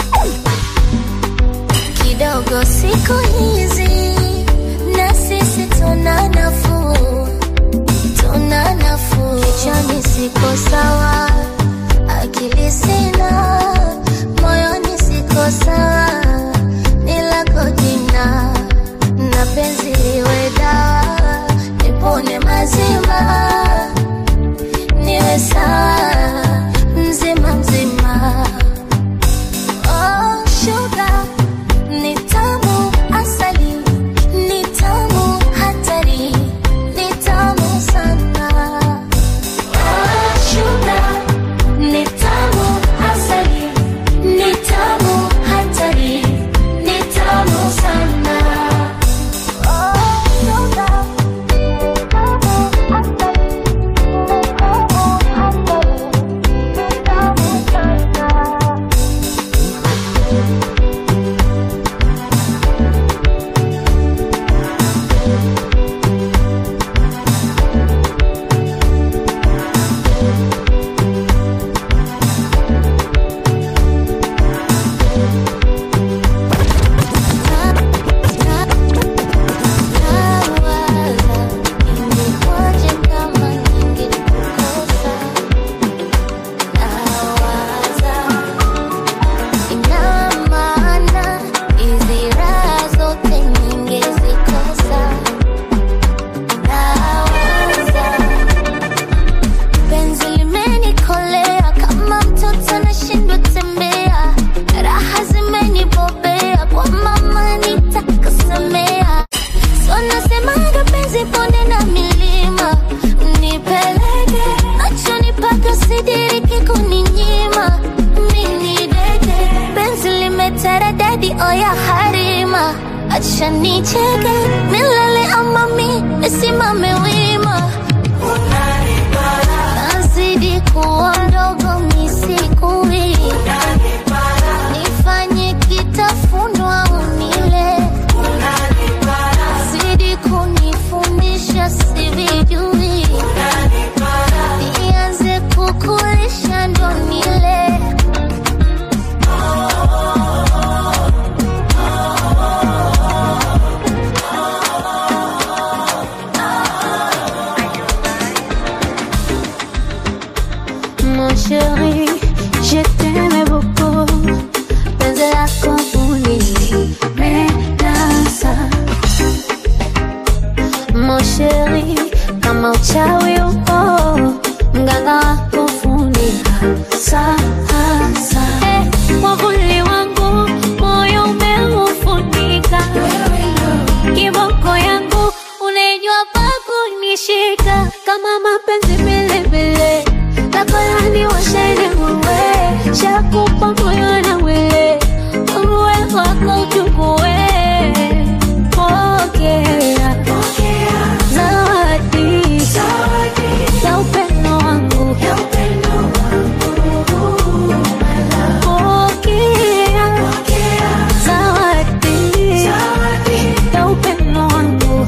Kidogo siku hizi na sisi tuna nafuu, tuna nafuu. Kichwani siko sawa, akili sina, moyoni siko sawa, ni lako jina na penzi liwe dawa, nipone mazima, niwe sawa mzima mzima. Oh, sugar ni tamu asali, ni tamu hatari, ni tamu sana. Oh, sugar ni tamu asali, ni tamu hatari, ni tamu sana. Penzi limenikolea kama mtoto nashindwa tembea, raha zimenibobea kwa mama nitakasemea. So nasemaga penzi ponde na milima, nipeleke nachonipaka sidiriki kuninyima. Mini deke penzi limeteredadi oya harima, acha nicheke milele ama mi nisimame wima nazidi kuwa mdogo misikui nifanye kitafunwa unile zidi kunifundisha sivijui nianze kukulisha ndo nile Mon chéri, je t'aimais beaucoup. Penzi lako ulinipendeza. Mon chéri, kama uchawi upo, mganga wako funika sasa. Eh, mwavuli wangu moyo umeufunika kama mapenzi vilevile takolani washaine muwe shakupa moyo na mwili uwe wako uchukue pokea zawadi ya upendo wangu pokea zawadi ya upendo wangu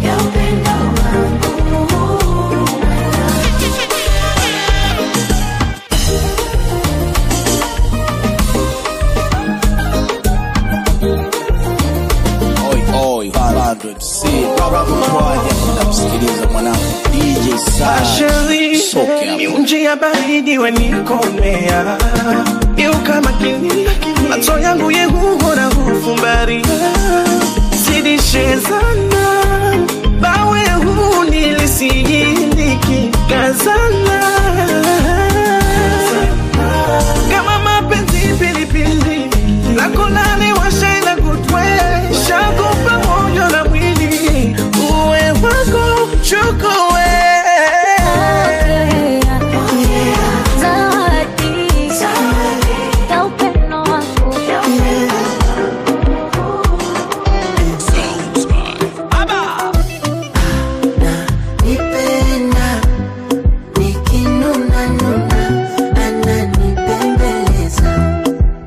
Oi, oi, Bando MC. Rap mkwaje namsikiliza mwanangu DJ Saji. Asheri, Soke hapo. miunji ya baridi wenikomea iuka makini macho yangu yehuhora hufumbaria zidishezana bawe huu nilisiyindiki kazana kama mapenzi pilipili lakolani washaina kutwe shakupa moyo na mwili uwe wako chukue Nipenda nikinuna nuna ananipembeleza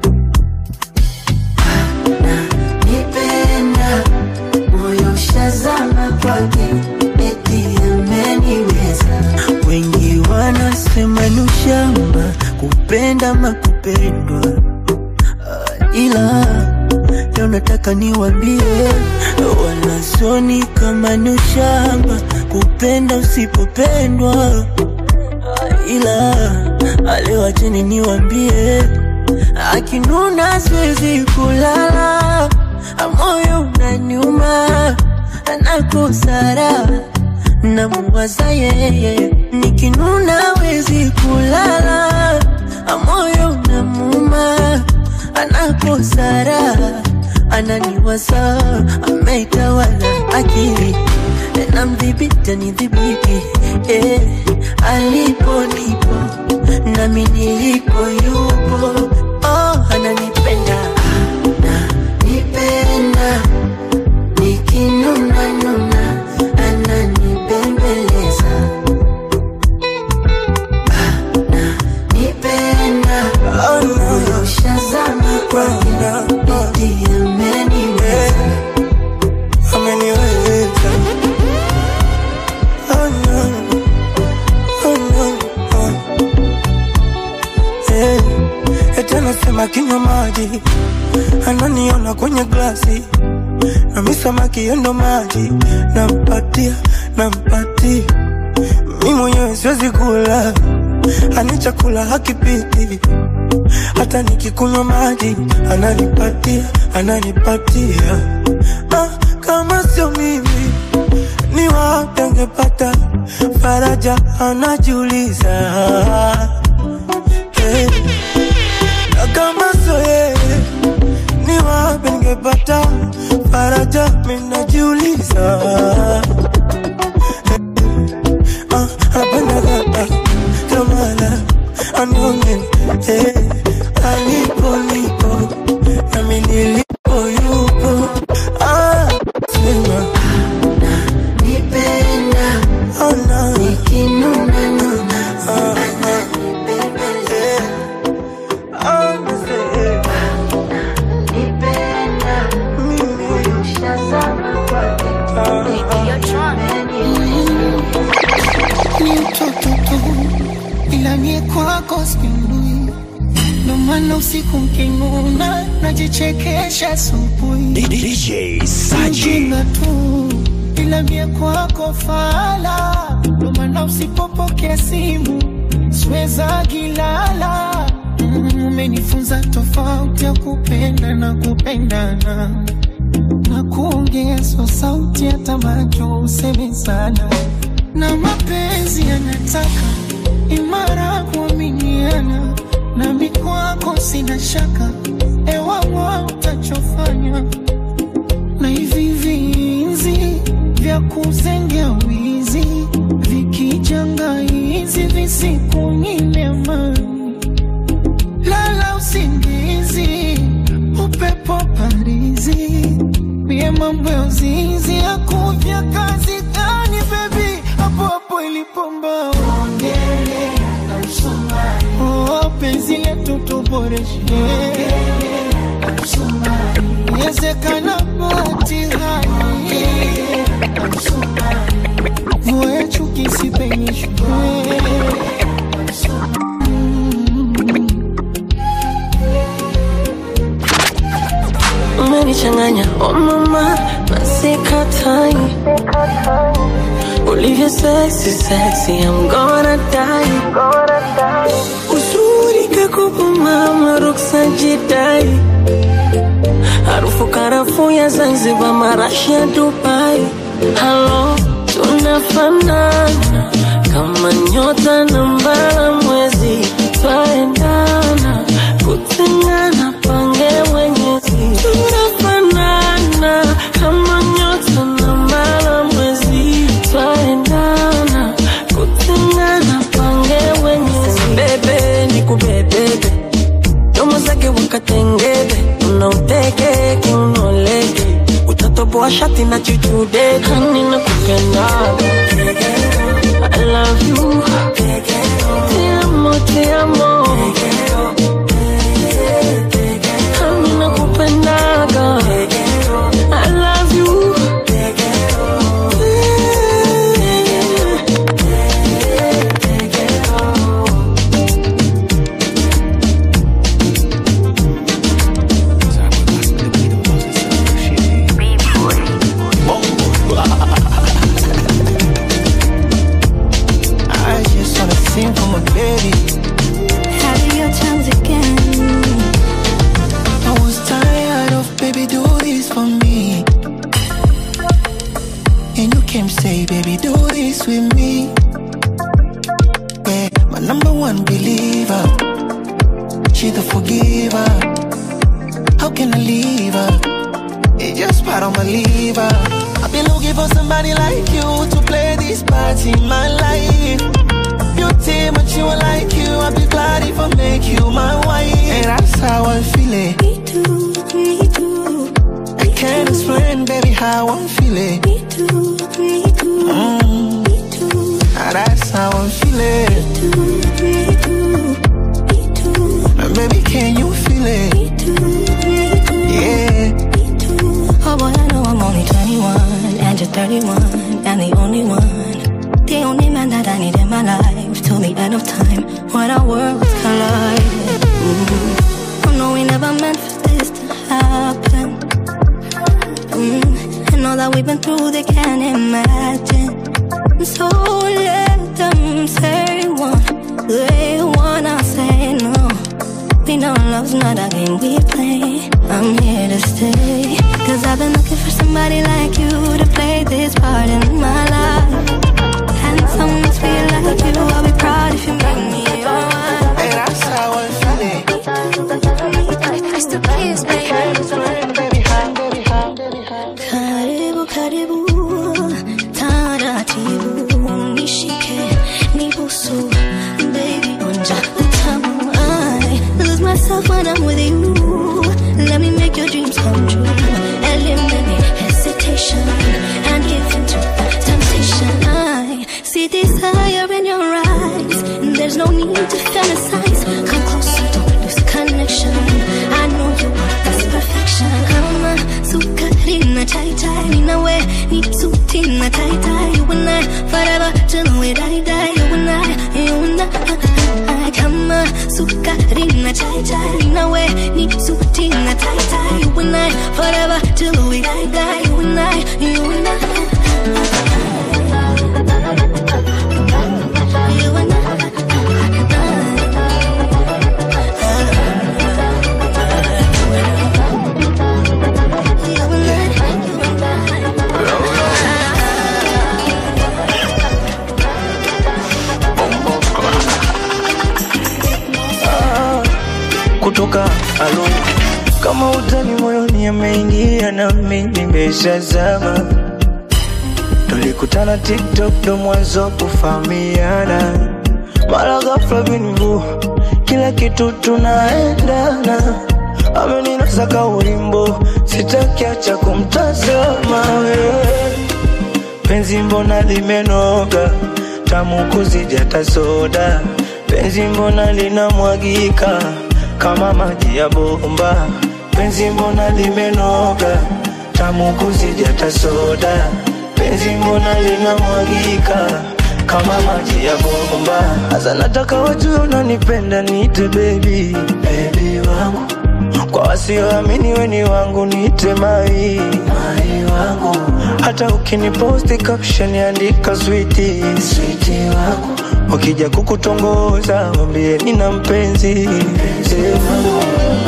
Nipenda moyo shazama kwake eti ameniweza wengi wanasema ni ushamba kupenda makupendwa Ah, ila leo nataka niwambie wala soni kama ni ushamba kupenda usipopendwa Ah, ila ah, leo acheni niwambie akinuna siwezi kulala Ah, moyo unaniuma nakosara namuwaza yeye nikinuna wezi kulala amoyo namuma anakosara ananiwaza ameitawala akili namdhibiti anidhibiti eh, alipo nipo nami nilipo yupo oh, ananipenda Nipenda nikinuna nuna ananibembeleza Nipenda moyo shazama kwake eti ameniweza ameniweza oh no, oh no, oh. Eh, eti anasema kinywa maji ananiona kwenye glasi nami samaki yendo maji nampatia nampatia mi mwenyewe siwezi kula ani chakula hakipiti hata nikikunywa maji ananipatia ananipatia ah, kama sio mimi ni wapi angepata faraja anajiuliza hey. na kama sio yeye ni wapi ningepata faraja minajiuliza Ah, napenda kaka kamala anyonge eh, alipo nipo nami nilipo yupo ah, sema Nipenda oh, no. nikinuna nuna ah, ah, eh, ah, nasema, Nipenda moyo shazama kwake ni mtoto tu, ila mie kwako spindui, ndo maana usiku mkinuna najichekesha asubuhi. DJ Saji. Mjinga tu, ila mie kwako fala, ndo maana usipopokea simu siweza gilala. Mm, Umenifunza tofauti ya kupenda na kupendana na kuongezwa sauti hata macho useme sana na mapenzi yanataka imara kuaminiana nami kwako sina shaka ewawa utachofanya na hivi vinzi vya kuzengea wizi vikija janga hizi visikunyime amani, lala usingizi, upepo parizi, mie mambo ya uzinzi akuja kazi gani bebi, hapo hapo ilipomba ongele na msumari, oh, penzi letu tuboreshe Yezekana batihani Mvua ya chuki isipenyeshwe umenichanganya oh mama nasikatai ulivyo sexy sexy I'm gonna die uzuri kakupa mama ruksa jidai harufu karafuu ya Zanzibar marashi ya Dubai halo tunafanana kama nyota na mbala mwezi twaendana kutengana pange mwenyezi tunafanana kama nyota na mbala mwezi twaendana kutengana pange mwenyezi bebe nikubebebe domo zake wakatengebe unauteke unoleke utatoboa shati na chuchude hani na kupendaga I love you Te amo, te amo Hani na kupendaga I love you I just wanna sing for my baby Have your times again. I was tired of baby do this for me And you came say baby do this with me Yeah, my number one believer She the forgiver How can I leave her? It's just part of my liver I've been looking for somebody like you To play this part in my life Beauty, but you are like you I'll be glad if I make you my wife And that's how I feel it Me too, me too. I can't explain, baby, how I'm feeling Me too, me too. mm. Me too, And that's how I'm feeling me too. Me too, And baby, can you feel it? me too, me too. Yeah Oh boy, I know I'm only 21 and you're 31 and the only one. The only man that I need in my life till the end of time when our worlds collide. Mm. Oh no, we never meant for this to happen. Mm. And all that we've been through, they can't imagine. So let them say one, they wanna say no. We know love's not a game we play. I'm here to stay. Cause I've been looking for somebody like you to play this part in my life. Handsome, must be like you. I'll be proud if you make me your wife. And that's how I'm feeling I still kiss, Explain, baby, how, baby, how, baby, how Karibu, karibu, taratibu, nishike, nibusu, baby, onja utamu. I lose myself when I'm with you. Let me make your dreams come true. Eliminate hesitation and give in to the temptation. I see desire in your eyes. There's no need to fantasize. Come closer, don't lose connection. I know you want this perfection. I'm a sukari na chai chai. Nina we ni suti na tai tai. You and I forever till we die die. You and I, you and I. Come a sukari na chai chai. Nina we ni suti na tai tai. You and I forever till we die die. You and I, you and I. You and I. kutoka alo kama utani moyoni ameingia nami nimeshazama ndo tulikutana tiktok ndo mwanzo kufahamiana mara ghafla binivu kila kitu tunaendana ameninasa kaulimbo sitakiacha kumtazama wewe penzi mbona limenoga tamu kuzijata soda penzi mbona linamwagika kama maji ya bomba penzi mbona limenoga tamu kuzijata soda penzi mbona linamwagika kama maji ya bomba hasa nataka wajue unanipenda niite bebi bebi wangu kwa wasioamini weni wangu niite mai mai wangu hata ukiniposti caption andika switi switi wangu wakija kukutongoza wambie nina mpenzi mpenzi wangu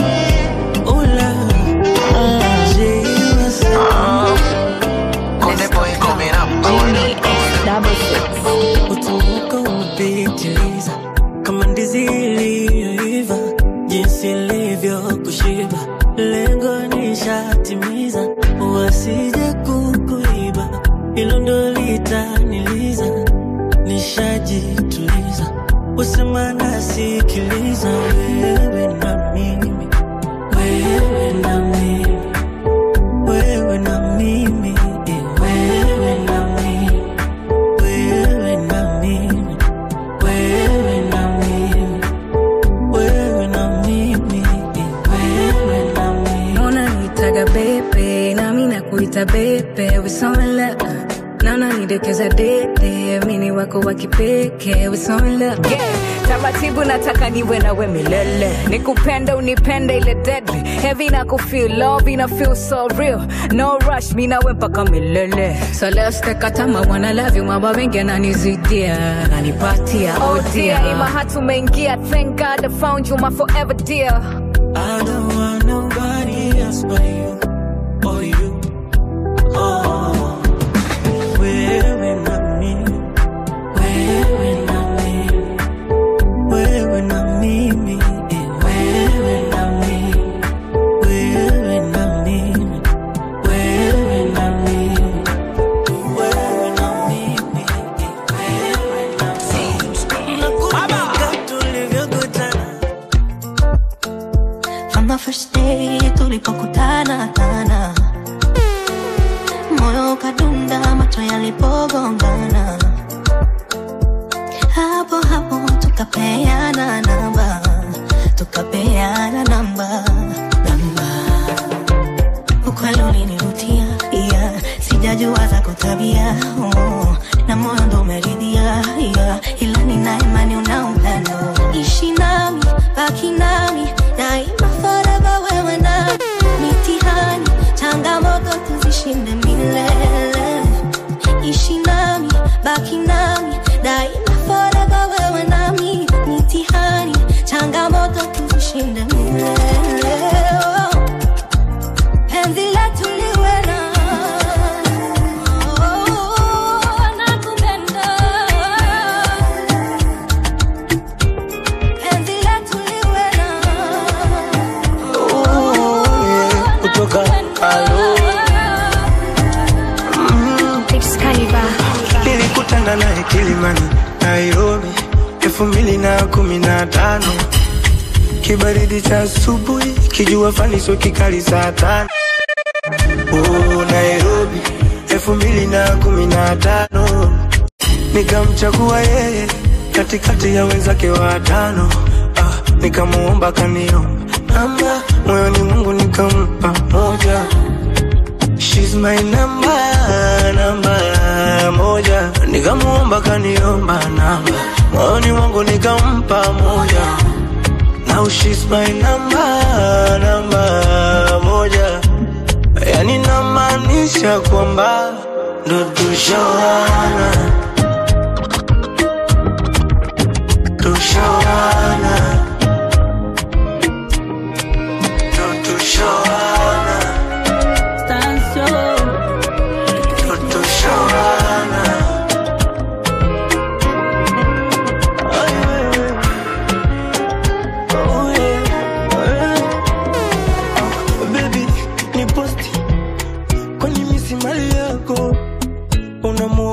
Utamuka umepitiliza kama ndizi iliyoiva, jinsi ilivyo kushiba, lengo nishatimiza, wasije kukuiba, hilo ndo litaniliza, nishajituliza, usema nasikiliza, wewe na mimi, wewe na mimi, wewe na mimi, wewe na mimi wewe na mimi, wewe na mimi, wewe na mimi, wewe na mimi. unanitaga bebe nami nakuita bebe wisomela naona nidekeza dede mini wako wa kipekee wisomela yeah. taratibu nataka niwe nawe milele nikupende unipende ile deadly heavy na kufeel love ina feel so real no rush mi nawe mpaka milele so let's take a time I wanna love you maba wengi ananizidia ananipatia oh oh dear ima dear hatu umeingia thank god i found you my forever dear I don't want nobody else but you, or you. Oh, wewe na mimi, wewe na mimi, wewe na mimi, wewe na mimi, wewe na mimi, wewe na mimi, wewe na mimi, wewe na mimi. Nakumbuka tulivyokutana From the first day tulipokutana tana, moyo ukadunda, macho yalipogongana, hapo hapo tukapeana namba, tukapeana namba, namba. Ukweli ulinivutia, yeah. sijajua za kutabia oh. na moyo ndo umeridhia yeah. ila nina imani una upendo, ishi nami, baki nami daima forever, wewe na mitihani, changamoto tuzishinde milele, ishi nami, baki nami daima forever, wewe nami mitihani, changamoto tuzishinde milele oh. Penzi letu liwe na oh, nakupenda. Penzi letu liwe na kutoka alo nilikutana naye Kilimani, Nairobi elfu mbili na kumi na tano kibaridi cha asubuhi, kijua faniso kikali saa tano oh, Nairobi elfu mbili na kumi na tano nikamchagua yeye katikati ya wenzake watano ah, nikamuomba kaniomba namba moyoni Mungu nikampa moja She's my number, namba moja Nikamuomba kaniomba namba Moyoni mwangu nikampa moja Now she's my number, namba moja Yani namaanisha kwamba ndo tushawana Tushawana Ndo tushawana Ndo tushawana Baby, ni posti kwenye misimali yako unamu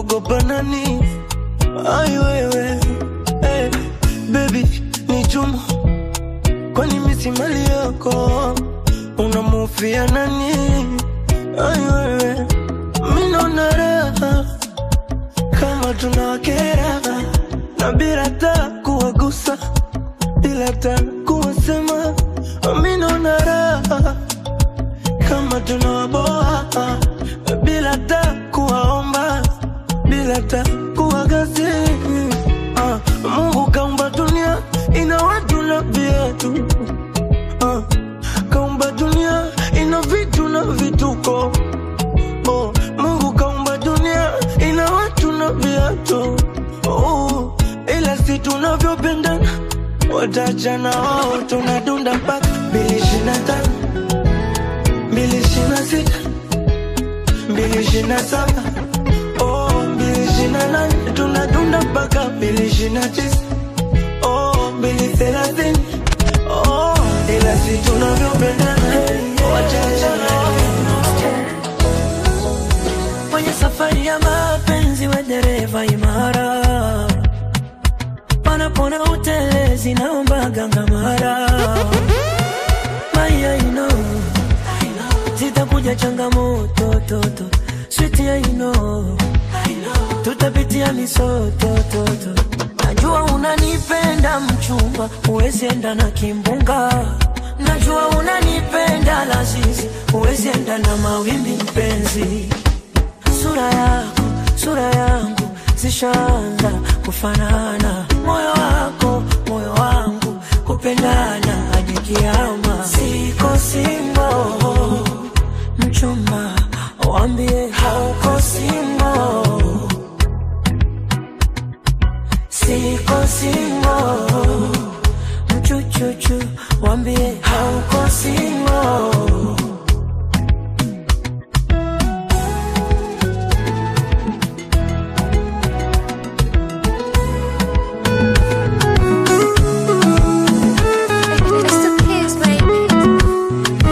kumsifia nani? Ai wewe, mimi naona raha kama tunawakera na bila hata kuwagusa, bila hata kuwasema, mimi naona raha kama tunawaboa bila hata kuwaomba, bila hata kuwagasi. Ah, Mungu kaumba dunia ina watu na viatu Ah, kaumba dunia ina vitu na vituko oh, Mungu kaumba dunia ina watu na viatu oh, ila si tunavyopendana watachana wao, tunadunda mpaka mbili ishirini na tano mbili ishirini na sita mbili ishirini na saba oh, mbili ishirini na nane tunadunda mpaka mbili ishirini na tisa oh, mbili thelathini oh, ila si tunavyopendana watachana kwenye safari ya mapenzi we dereva imara panapona utelezi naomba gangamara maya ino zitakuja changamoto toto switi ya ino tutapitia misotototo najua unanipenda mchumba huwezi enda na kimbunga najua unanipenda lazizi huwezi enda na mawimbi mpenzi sura yako sura yangu zishaanza kufanana moyo wako moyo wangu kupendana hadi kiama siko singo mchumba wambie hauko singo siko singo mchuchuchu wambie hauko singo It's the kids, baby.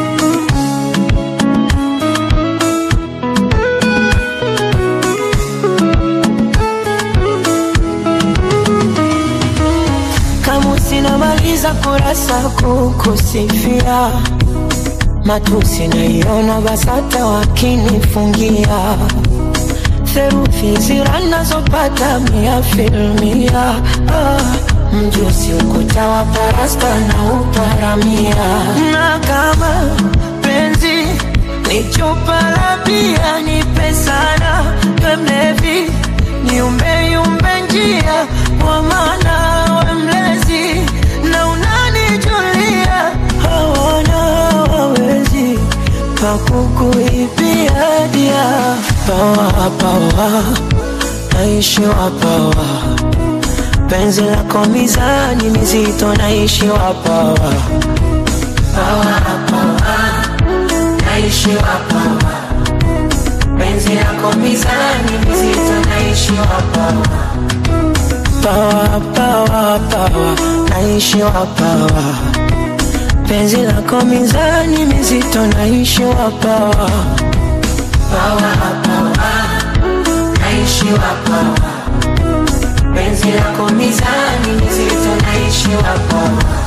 kama sinamaliza kurasa kukusifia matusi naiona basata wakinifungia theruthi zira nazopata mia filmia ah, mjusi ukuta wa parasta na uparamia na kama penzi ni chupa la bia nipe sana we mlevi niumbeyumbe njia kwa maana we mlezi na unanijulia hawana wawezi pakukuibia dia pawa pawa naishiwa pawa penzi lako mizani mizito naishiwa pawa pawa pawa naishiwa pawa penzi lako mizani mizito naishiwa pawa pawa pawa pawa naishiwa pawa penzi lako mizani mizito naishiwa pawa pawa pawa naishiwa pawa penzi lako mizani mizito naishiwa pawa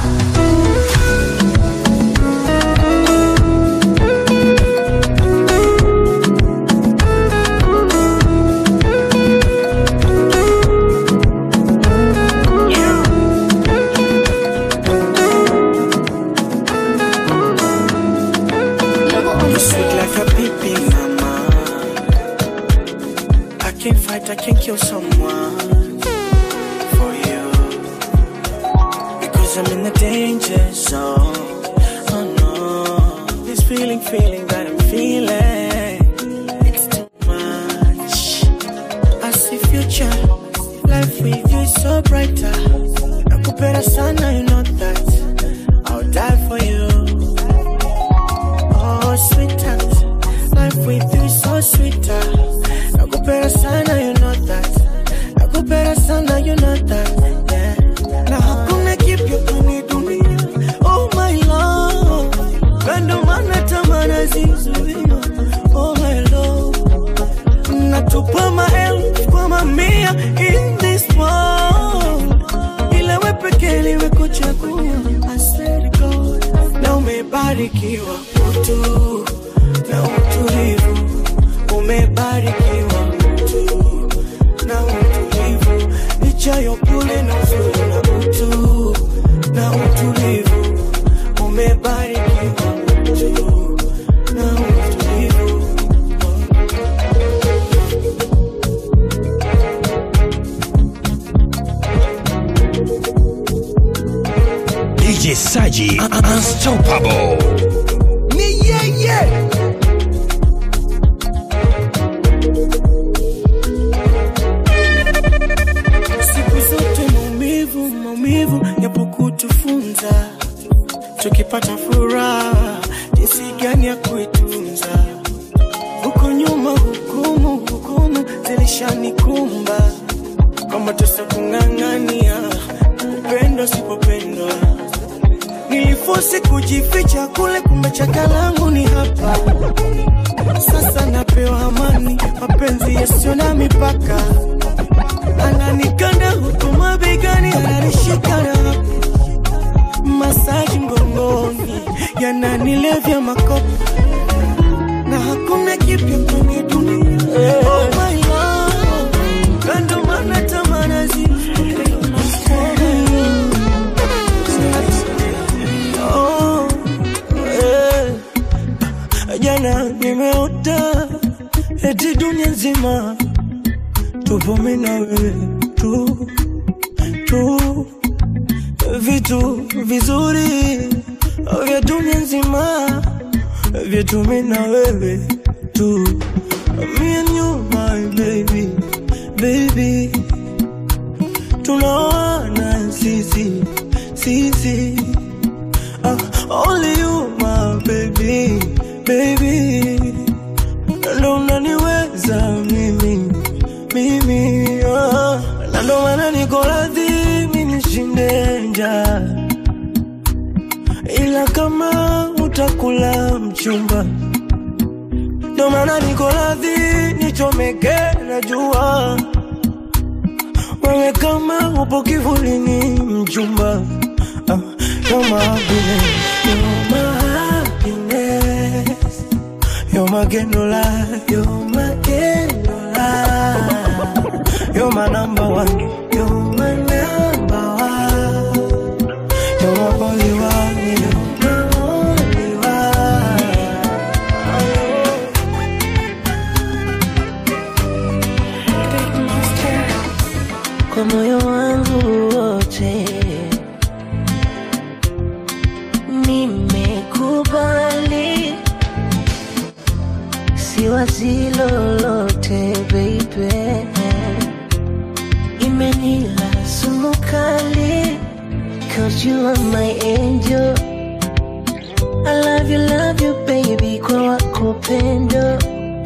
You sweet like a baby mama. I can't fight, I can't kill someone for you. Because I'm in the danger zone. Oh no. This feeling, feeling that I'm feeling. It's too much. I see future. Life with you is so brighter. Nakupenda sana, you know that. I'll die for you. Oh, sweetheart, life with you is so sweeter. Nakupenda sana, you know that. Nakupenda sana, you know that. Yeah. Na hakuna kipya kwenye dunia. Oh my love, kando mana tamana zizuia. Oh my love, natupa maelfu kwa mamia in this world. Ila we pekee liwe kuchagua. I swear to God, na umebarikiwa utu umebarikiwa mtu na utulivu, licha ya upole na uzuri na utu na utulivu, umebarikiwa mtu na utulivu. DJ Saji Unstoppable. Ni yeye siku zote maumivu maumivu yapo kutufunza tukipata furaha jinsi gani ya kuitunza huko nyuma hukumu hukumu zilishanikumba kwa mateso kung'ang'ania upendo sipopendwa nilifosi kujificha kule kumbe chaka langu ni hapa sasa napewa amani mapenzi yasiyo na mipaka ananikanda huku mabegani ananishika na hapo masaji mgongoni yananilevya makopo na hakuna kipya kwenye dunia oh my love kando mana tamanazi Oh, eh. jana nimeota eti dunia nzima tupo mimi na wewe tu tu vitu vizuri vya dunia nzima vyetu mimi na wewe tu me and you my baby baby tunaoana sisi sisi ah, only you my baby baby ndo unaniweza mimi mimi ah. na ndo maana niko radhi mi nishinde njaa ila kama utakula mchumba ndo maana niko radhi nichomeke na jua wewe kama upo kivulini mchumba ah, you're my happiness, you're my happiness. You're my candle you're my candle You're my number one, you're my number one. You're my only one, you're my only kwa moyo wangu wote nimekubali, siwazi lolote baby, imenila sumu kali, cause you are my angel. I love you, love you baby, kwa wako pendo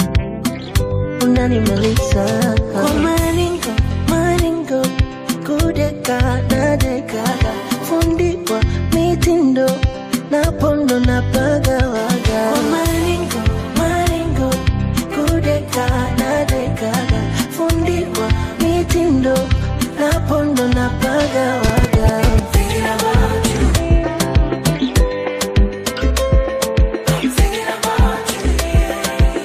unanimaliza kwa maringo maringo kudeka na deka fundiwa mitindo na pondo na pagawaga kwa maringo maringo kudeka na deka fundiwa mitindo na pondo na pagawaga Thinking about you. I'm thinking about you.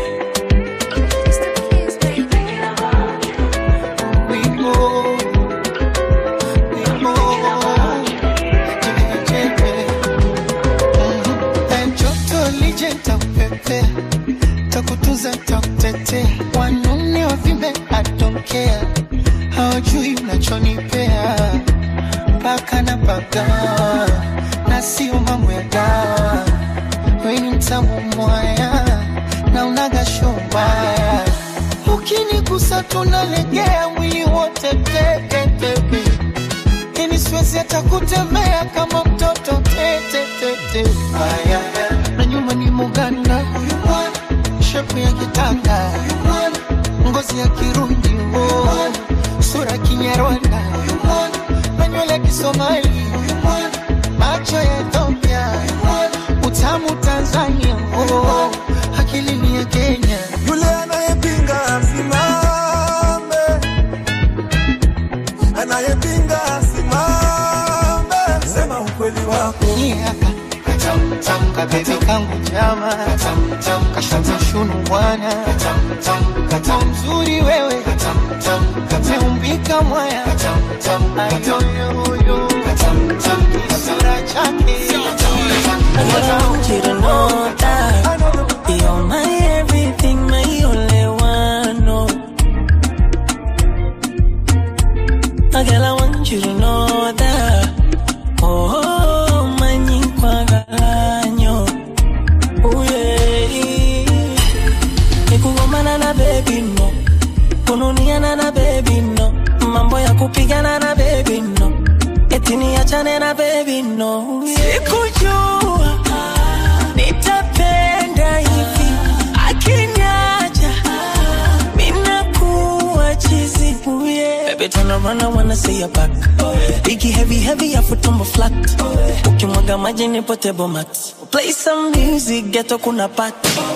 joto lije takupepea takutuza takutetea wanaume wavimbe atonkea hawajui unachonipea mpaka na pagawa na sio mambo ya dawa weni mtamu mwaya na unaga shombaya ukinigusa tunalegea mwili wote teketeke ini siwezi hata kutembea kama mtoto tetetete aya na nyuma ni muganda huyu mwana shepu ya kitanda huyu mwana ngozi ya kirundi oh. sura kinyarwanda huyu mwana na nywele ya kisomali huyu mwana macho ya ethiopia huyu mwana utamu tanzania oh. akili ni ya kenya yule anayepinga asimame, anayepinga asimame, sema ukweli wako. katamtam kabebi kangu jama katamtam kashata shunu bwana katamtam Kwa mzuri wewe umeumbika mwaya ayoyoyo kisura chake I want you to know that you're my everything, my only one. No. Oh, girl, I want you to know that. Oh, oh my nyikwagalanya. Oh, yeah. Nikugomana na baby no. Kununiana na baby no. Mambo ya kupigana na baby no. Eti niachane na baby no. Sikujua nitapenda hivi akiniacha minakuwa chizi yeah. Baby turn around I wanna see your back Biggie heavy heavy afu tumbo flat Ukimwaga maji ni potable mat Play some music ghetto kuna pat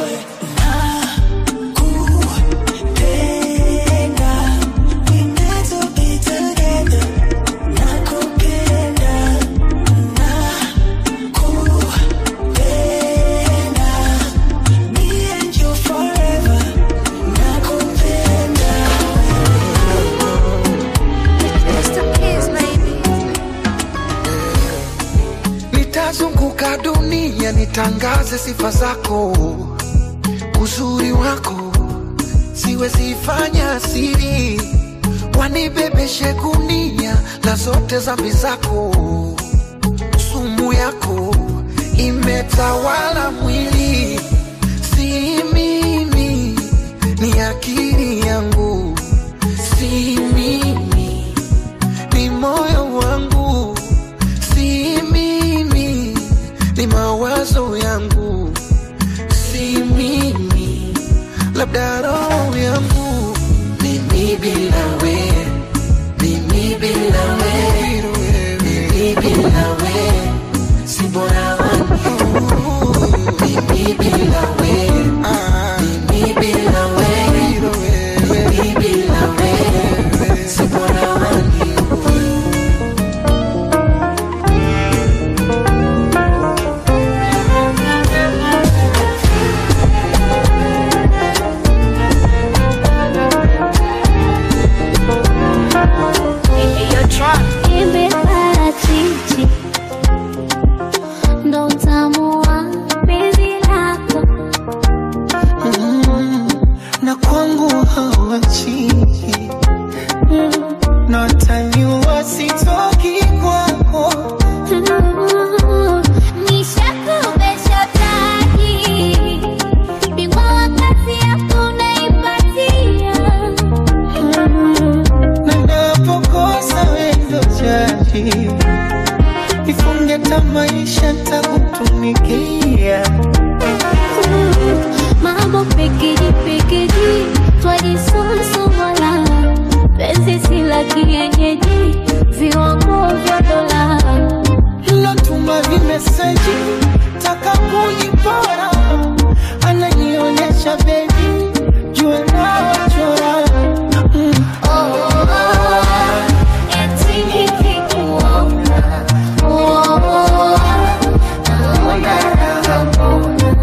Nakupenda, we meant to be together. Nakupenda, nakupenda, me and you forever. Nakupenda. nitazunguka dunia nitangaze sifa zako uzuri wako siwezifanya siri wanibebeshe gunia la zote zambi zako sumu yako imetawala mwili si mimi ni akili yangu si mimi ni moyo wangu si mimi ni mawazo yangu si mimi labda roho yangu mimi bila we mimi bila we mimi bila we si bora wangu mimi bila we mimi bila we mimi bila we si bora wangu Imeparachichi ndo utamu wa penzi lako na kwangu hawachi notaniwa sitoki kwako Nishakubesha taki bingwa wa kazi yako unaipatia na napokosa wendo chaji ifunge tamaisha takutumikia mambo pekeji pekeji twajisonsumala penzi si la kienyeji viwango vya dola lotuma vimeseji taka kujipora ananionyesha bebi jua nawachora mm. eti nikikuona oh, naona raha mbona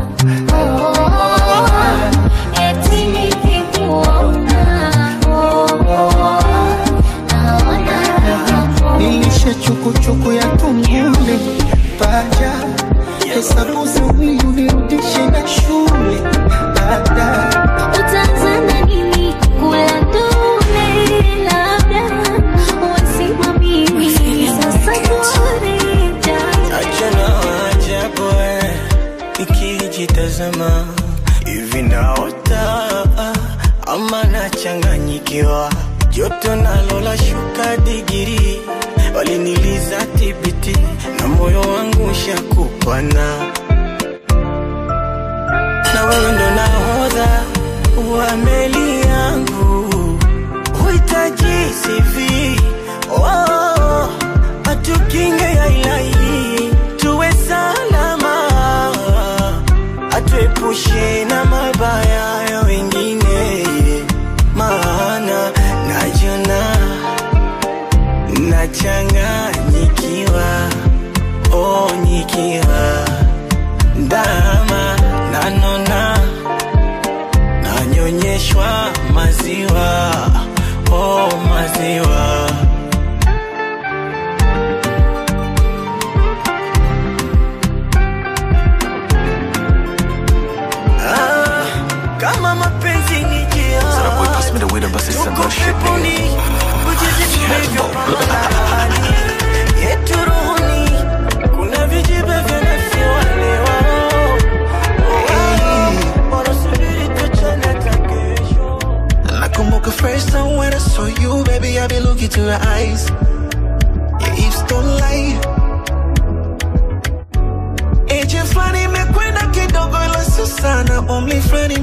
oh, eti nikikuona oh, naona raha mbona nilishe chukuchuku ya tungule paja hesabu za wili unirudishe na shule baada Utaanza nini kula dume labda wasimamii sasa kurija Achana ajabu eh, nikijitazama hivi naota ama nachanganyikiwa, joto nalo la shuka digiri, waliniliza tibiti na moyo wangu shakupana, na wewe ndo nahodha wa meli yangu, huhitaji CV oh, atukinge ya ilahi tuwe salama, atuepushe na mabaya ya wengine, maana najona nachanganyikiwa, oh, nikiwa ndama nanona nanyonyeshwa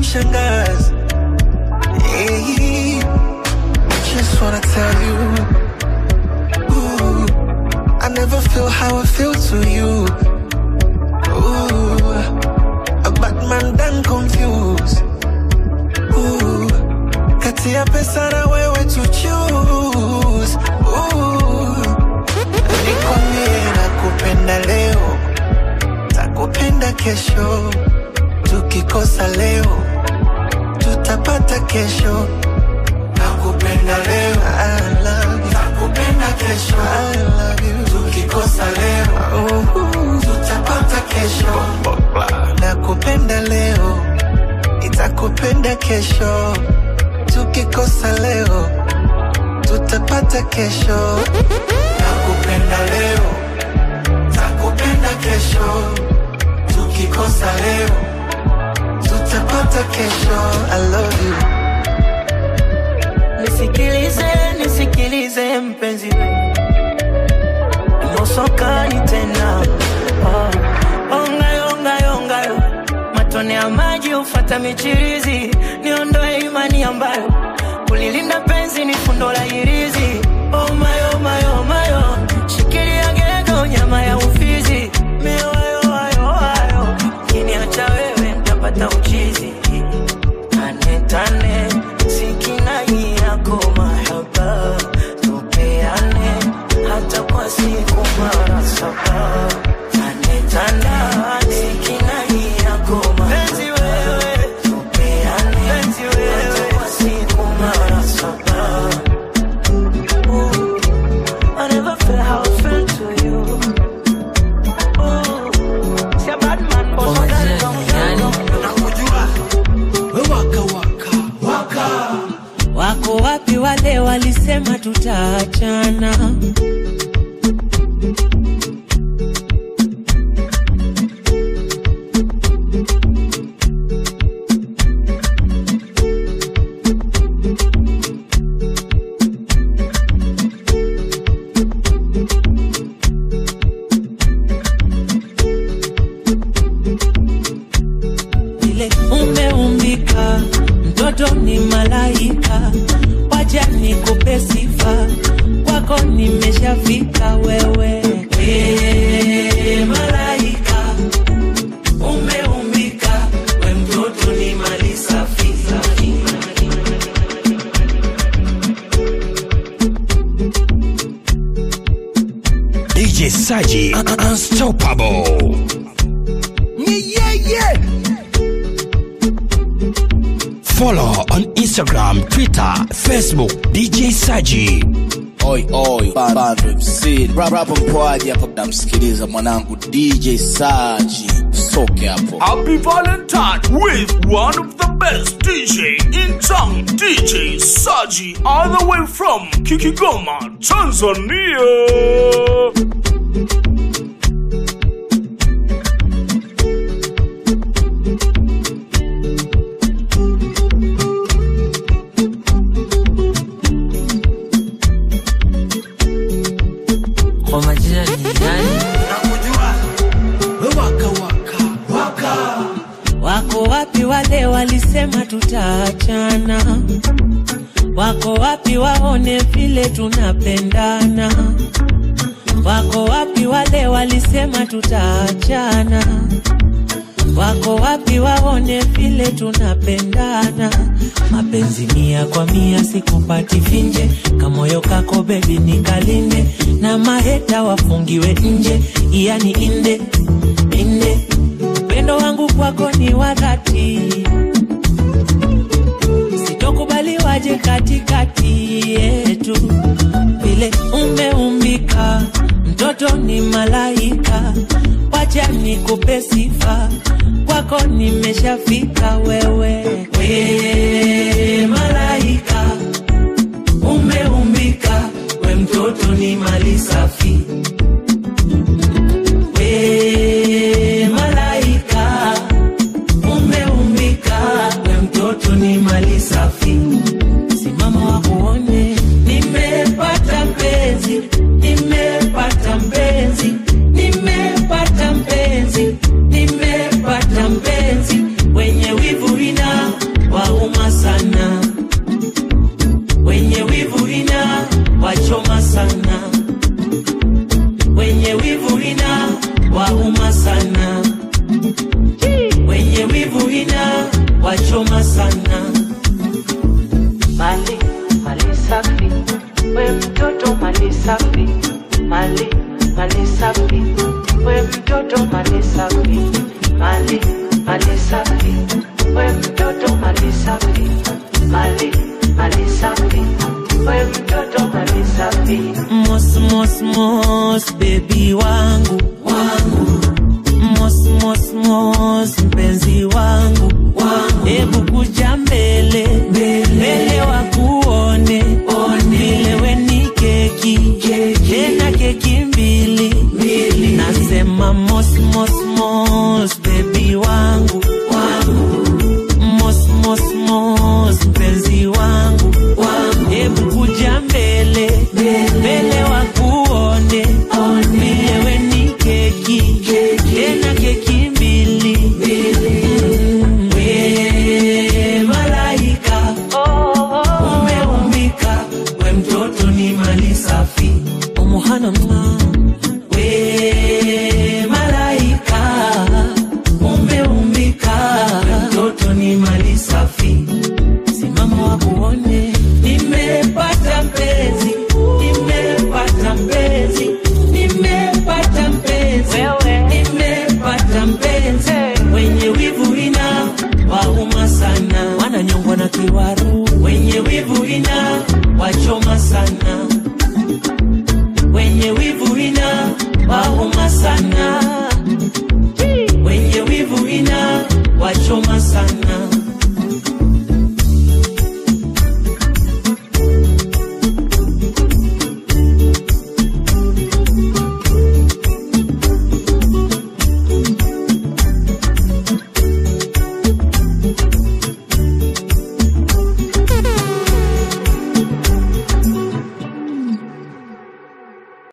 shangazi hey, just wanna tell you ooh, I never feel how I feel to you ooh, a bad man done confused ooh, kati ya pesa na wewe to choose ooh, nikwambie nakupenda leo takupenda kesho tukikosa leo tutapata kesho nakupenda leo I love you. nakupenda kesho I love you. tukikosa leo uh, tutapata kesho nakupenda leo itakupenda kesho tukikosa leo tutapata kesho nakupenda leo takupenda kesho tukikosa leo tutapata kesho I love you nisikilize nisikilize mpenzi nusokani tena oh. ongayo ongayo ongayo matone ya maji ufata michirizi niondoe imani ambayo kulilinda penzi ni fundo la hirizi oh mayo mayo mayo shikilia gego nyama ya ufizi mioyo ayo ayo kiniacha wewe ntapata uchizi tane tane sikinai yako mahaba tupeane hata kwa siku mara saba tane tane sikinai yako mapenzi wewe tupeane penzi wewe hata kwa siku mara saba Ooh, I never felt how I felt to you. Ooh, si a bad man, but so that wako wapi wale walisema tutaachana vile umeumbika mtoto ni malaika waja nikupe sifa kwako nimeshafika wewe Ee, malaika umeumbika we mtoto ni mali safi DJ Saji Unstoppable. Yeah, yeah. Follow on Instagram, Twitter, Facebook, DJ Saji. Oi, oi, Bando MC. Rap, rap mpoaji hapo namsikiliza mwanangu DJ Saji. Soke hapo. Happy Valentine with one of the best DJ in town, DJ Saji, all the way from Kikigoma, Tanzania. kwa majina ni nani? wako wapi wale walisema tutaachana wako wapi waone vile tunapendana wako wapi wale walisema tutaachana wako wapi waone vile tunapendana mapenzi mia kwa mia sikupati finje kamoyo kako bebi nikalinde na maheta wafungiwe nje yani inde inde upendo wangu kwako ni wa dhati sitokubali waje katikati yetu vile umeumbika mtoto ni malaika wacha nikupe sifa kwako nimeshafika wewe we malaika umeumbika we mtoto ni mali safi we malaika umeumbika we mtoto ni mali safi simama wakuone nimepata mpenzi nimepata mpenzi nimepata mpenzi nimepata mpenzi wenye wivu ina mali safi, we mtoto mali safi, mali mali safi, we mtoto mali safi, mali mali safi, we mtoto mali safi. Mos, mos, mos, baby wangu wangu mos, mos, mos, mpenzi wangu wangu, hebu kuja mbele mbele wakuone vile we ni keki tena keki mbili nasema mos, mos, mos, baby wangu wangu mos, mos, mos, mpenzi wangu wangu, hebu kuja mbele mbele wakuone vile we ni keki tena keki mbili Mm, we malaika umeumbika we mtoto ni mali safi umuhanama we malaika umeumbika we mtoto ni mali safi simama wakuone nimepata mpenzi nimepata mpenzi nimepata mpenzi nimepata mpenzi wenye wivu ina wauma sana wananyongwa na kiwaru wenye wivu ina wachoma sana wenye wivu ina wauma sana wenye wivu ina wachoma sana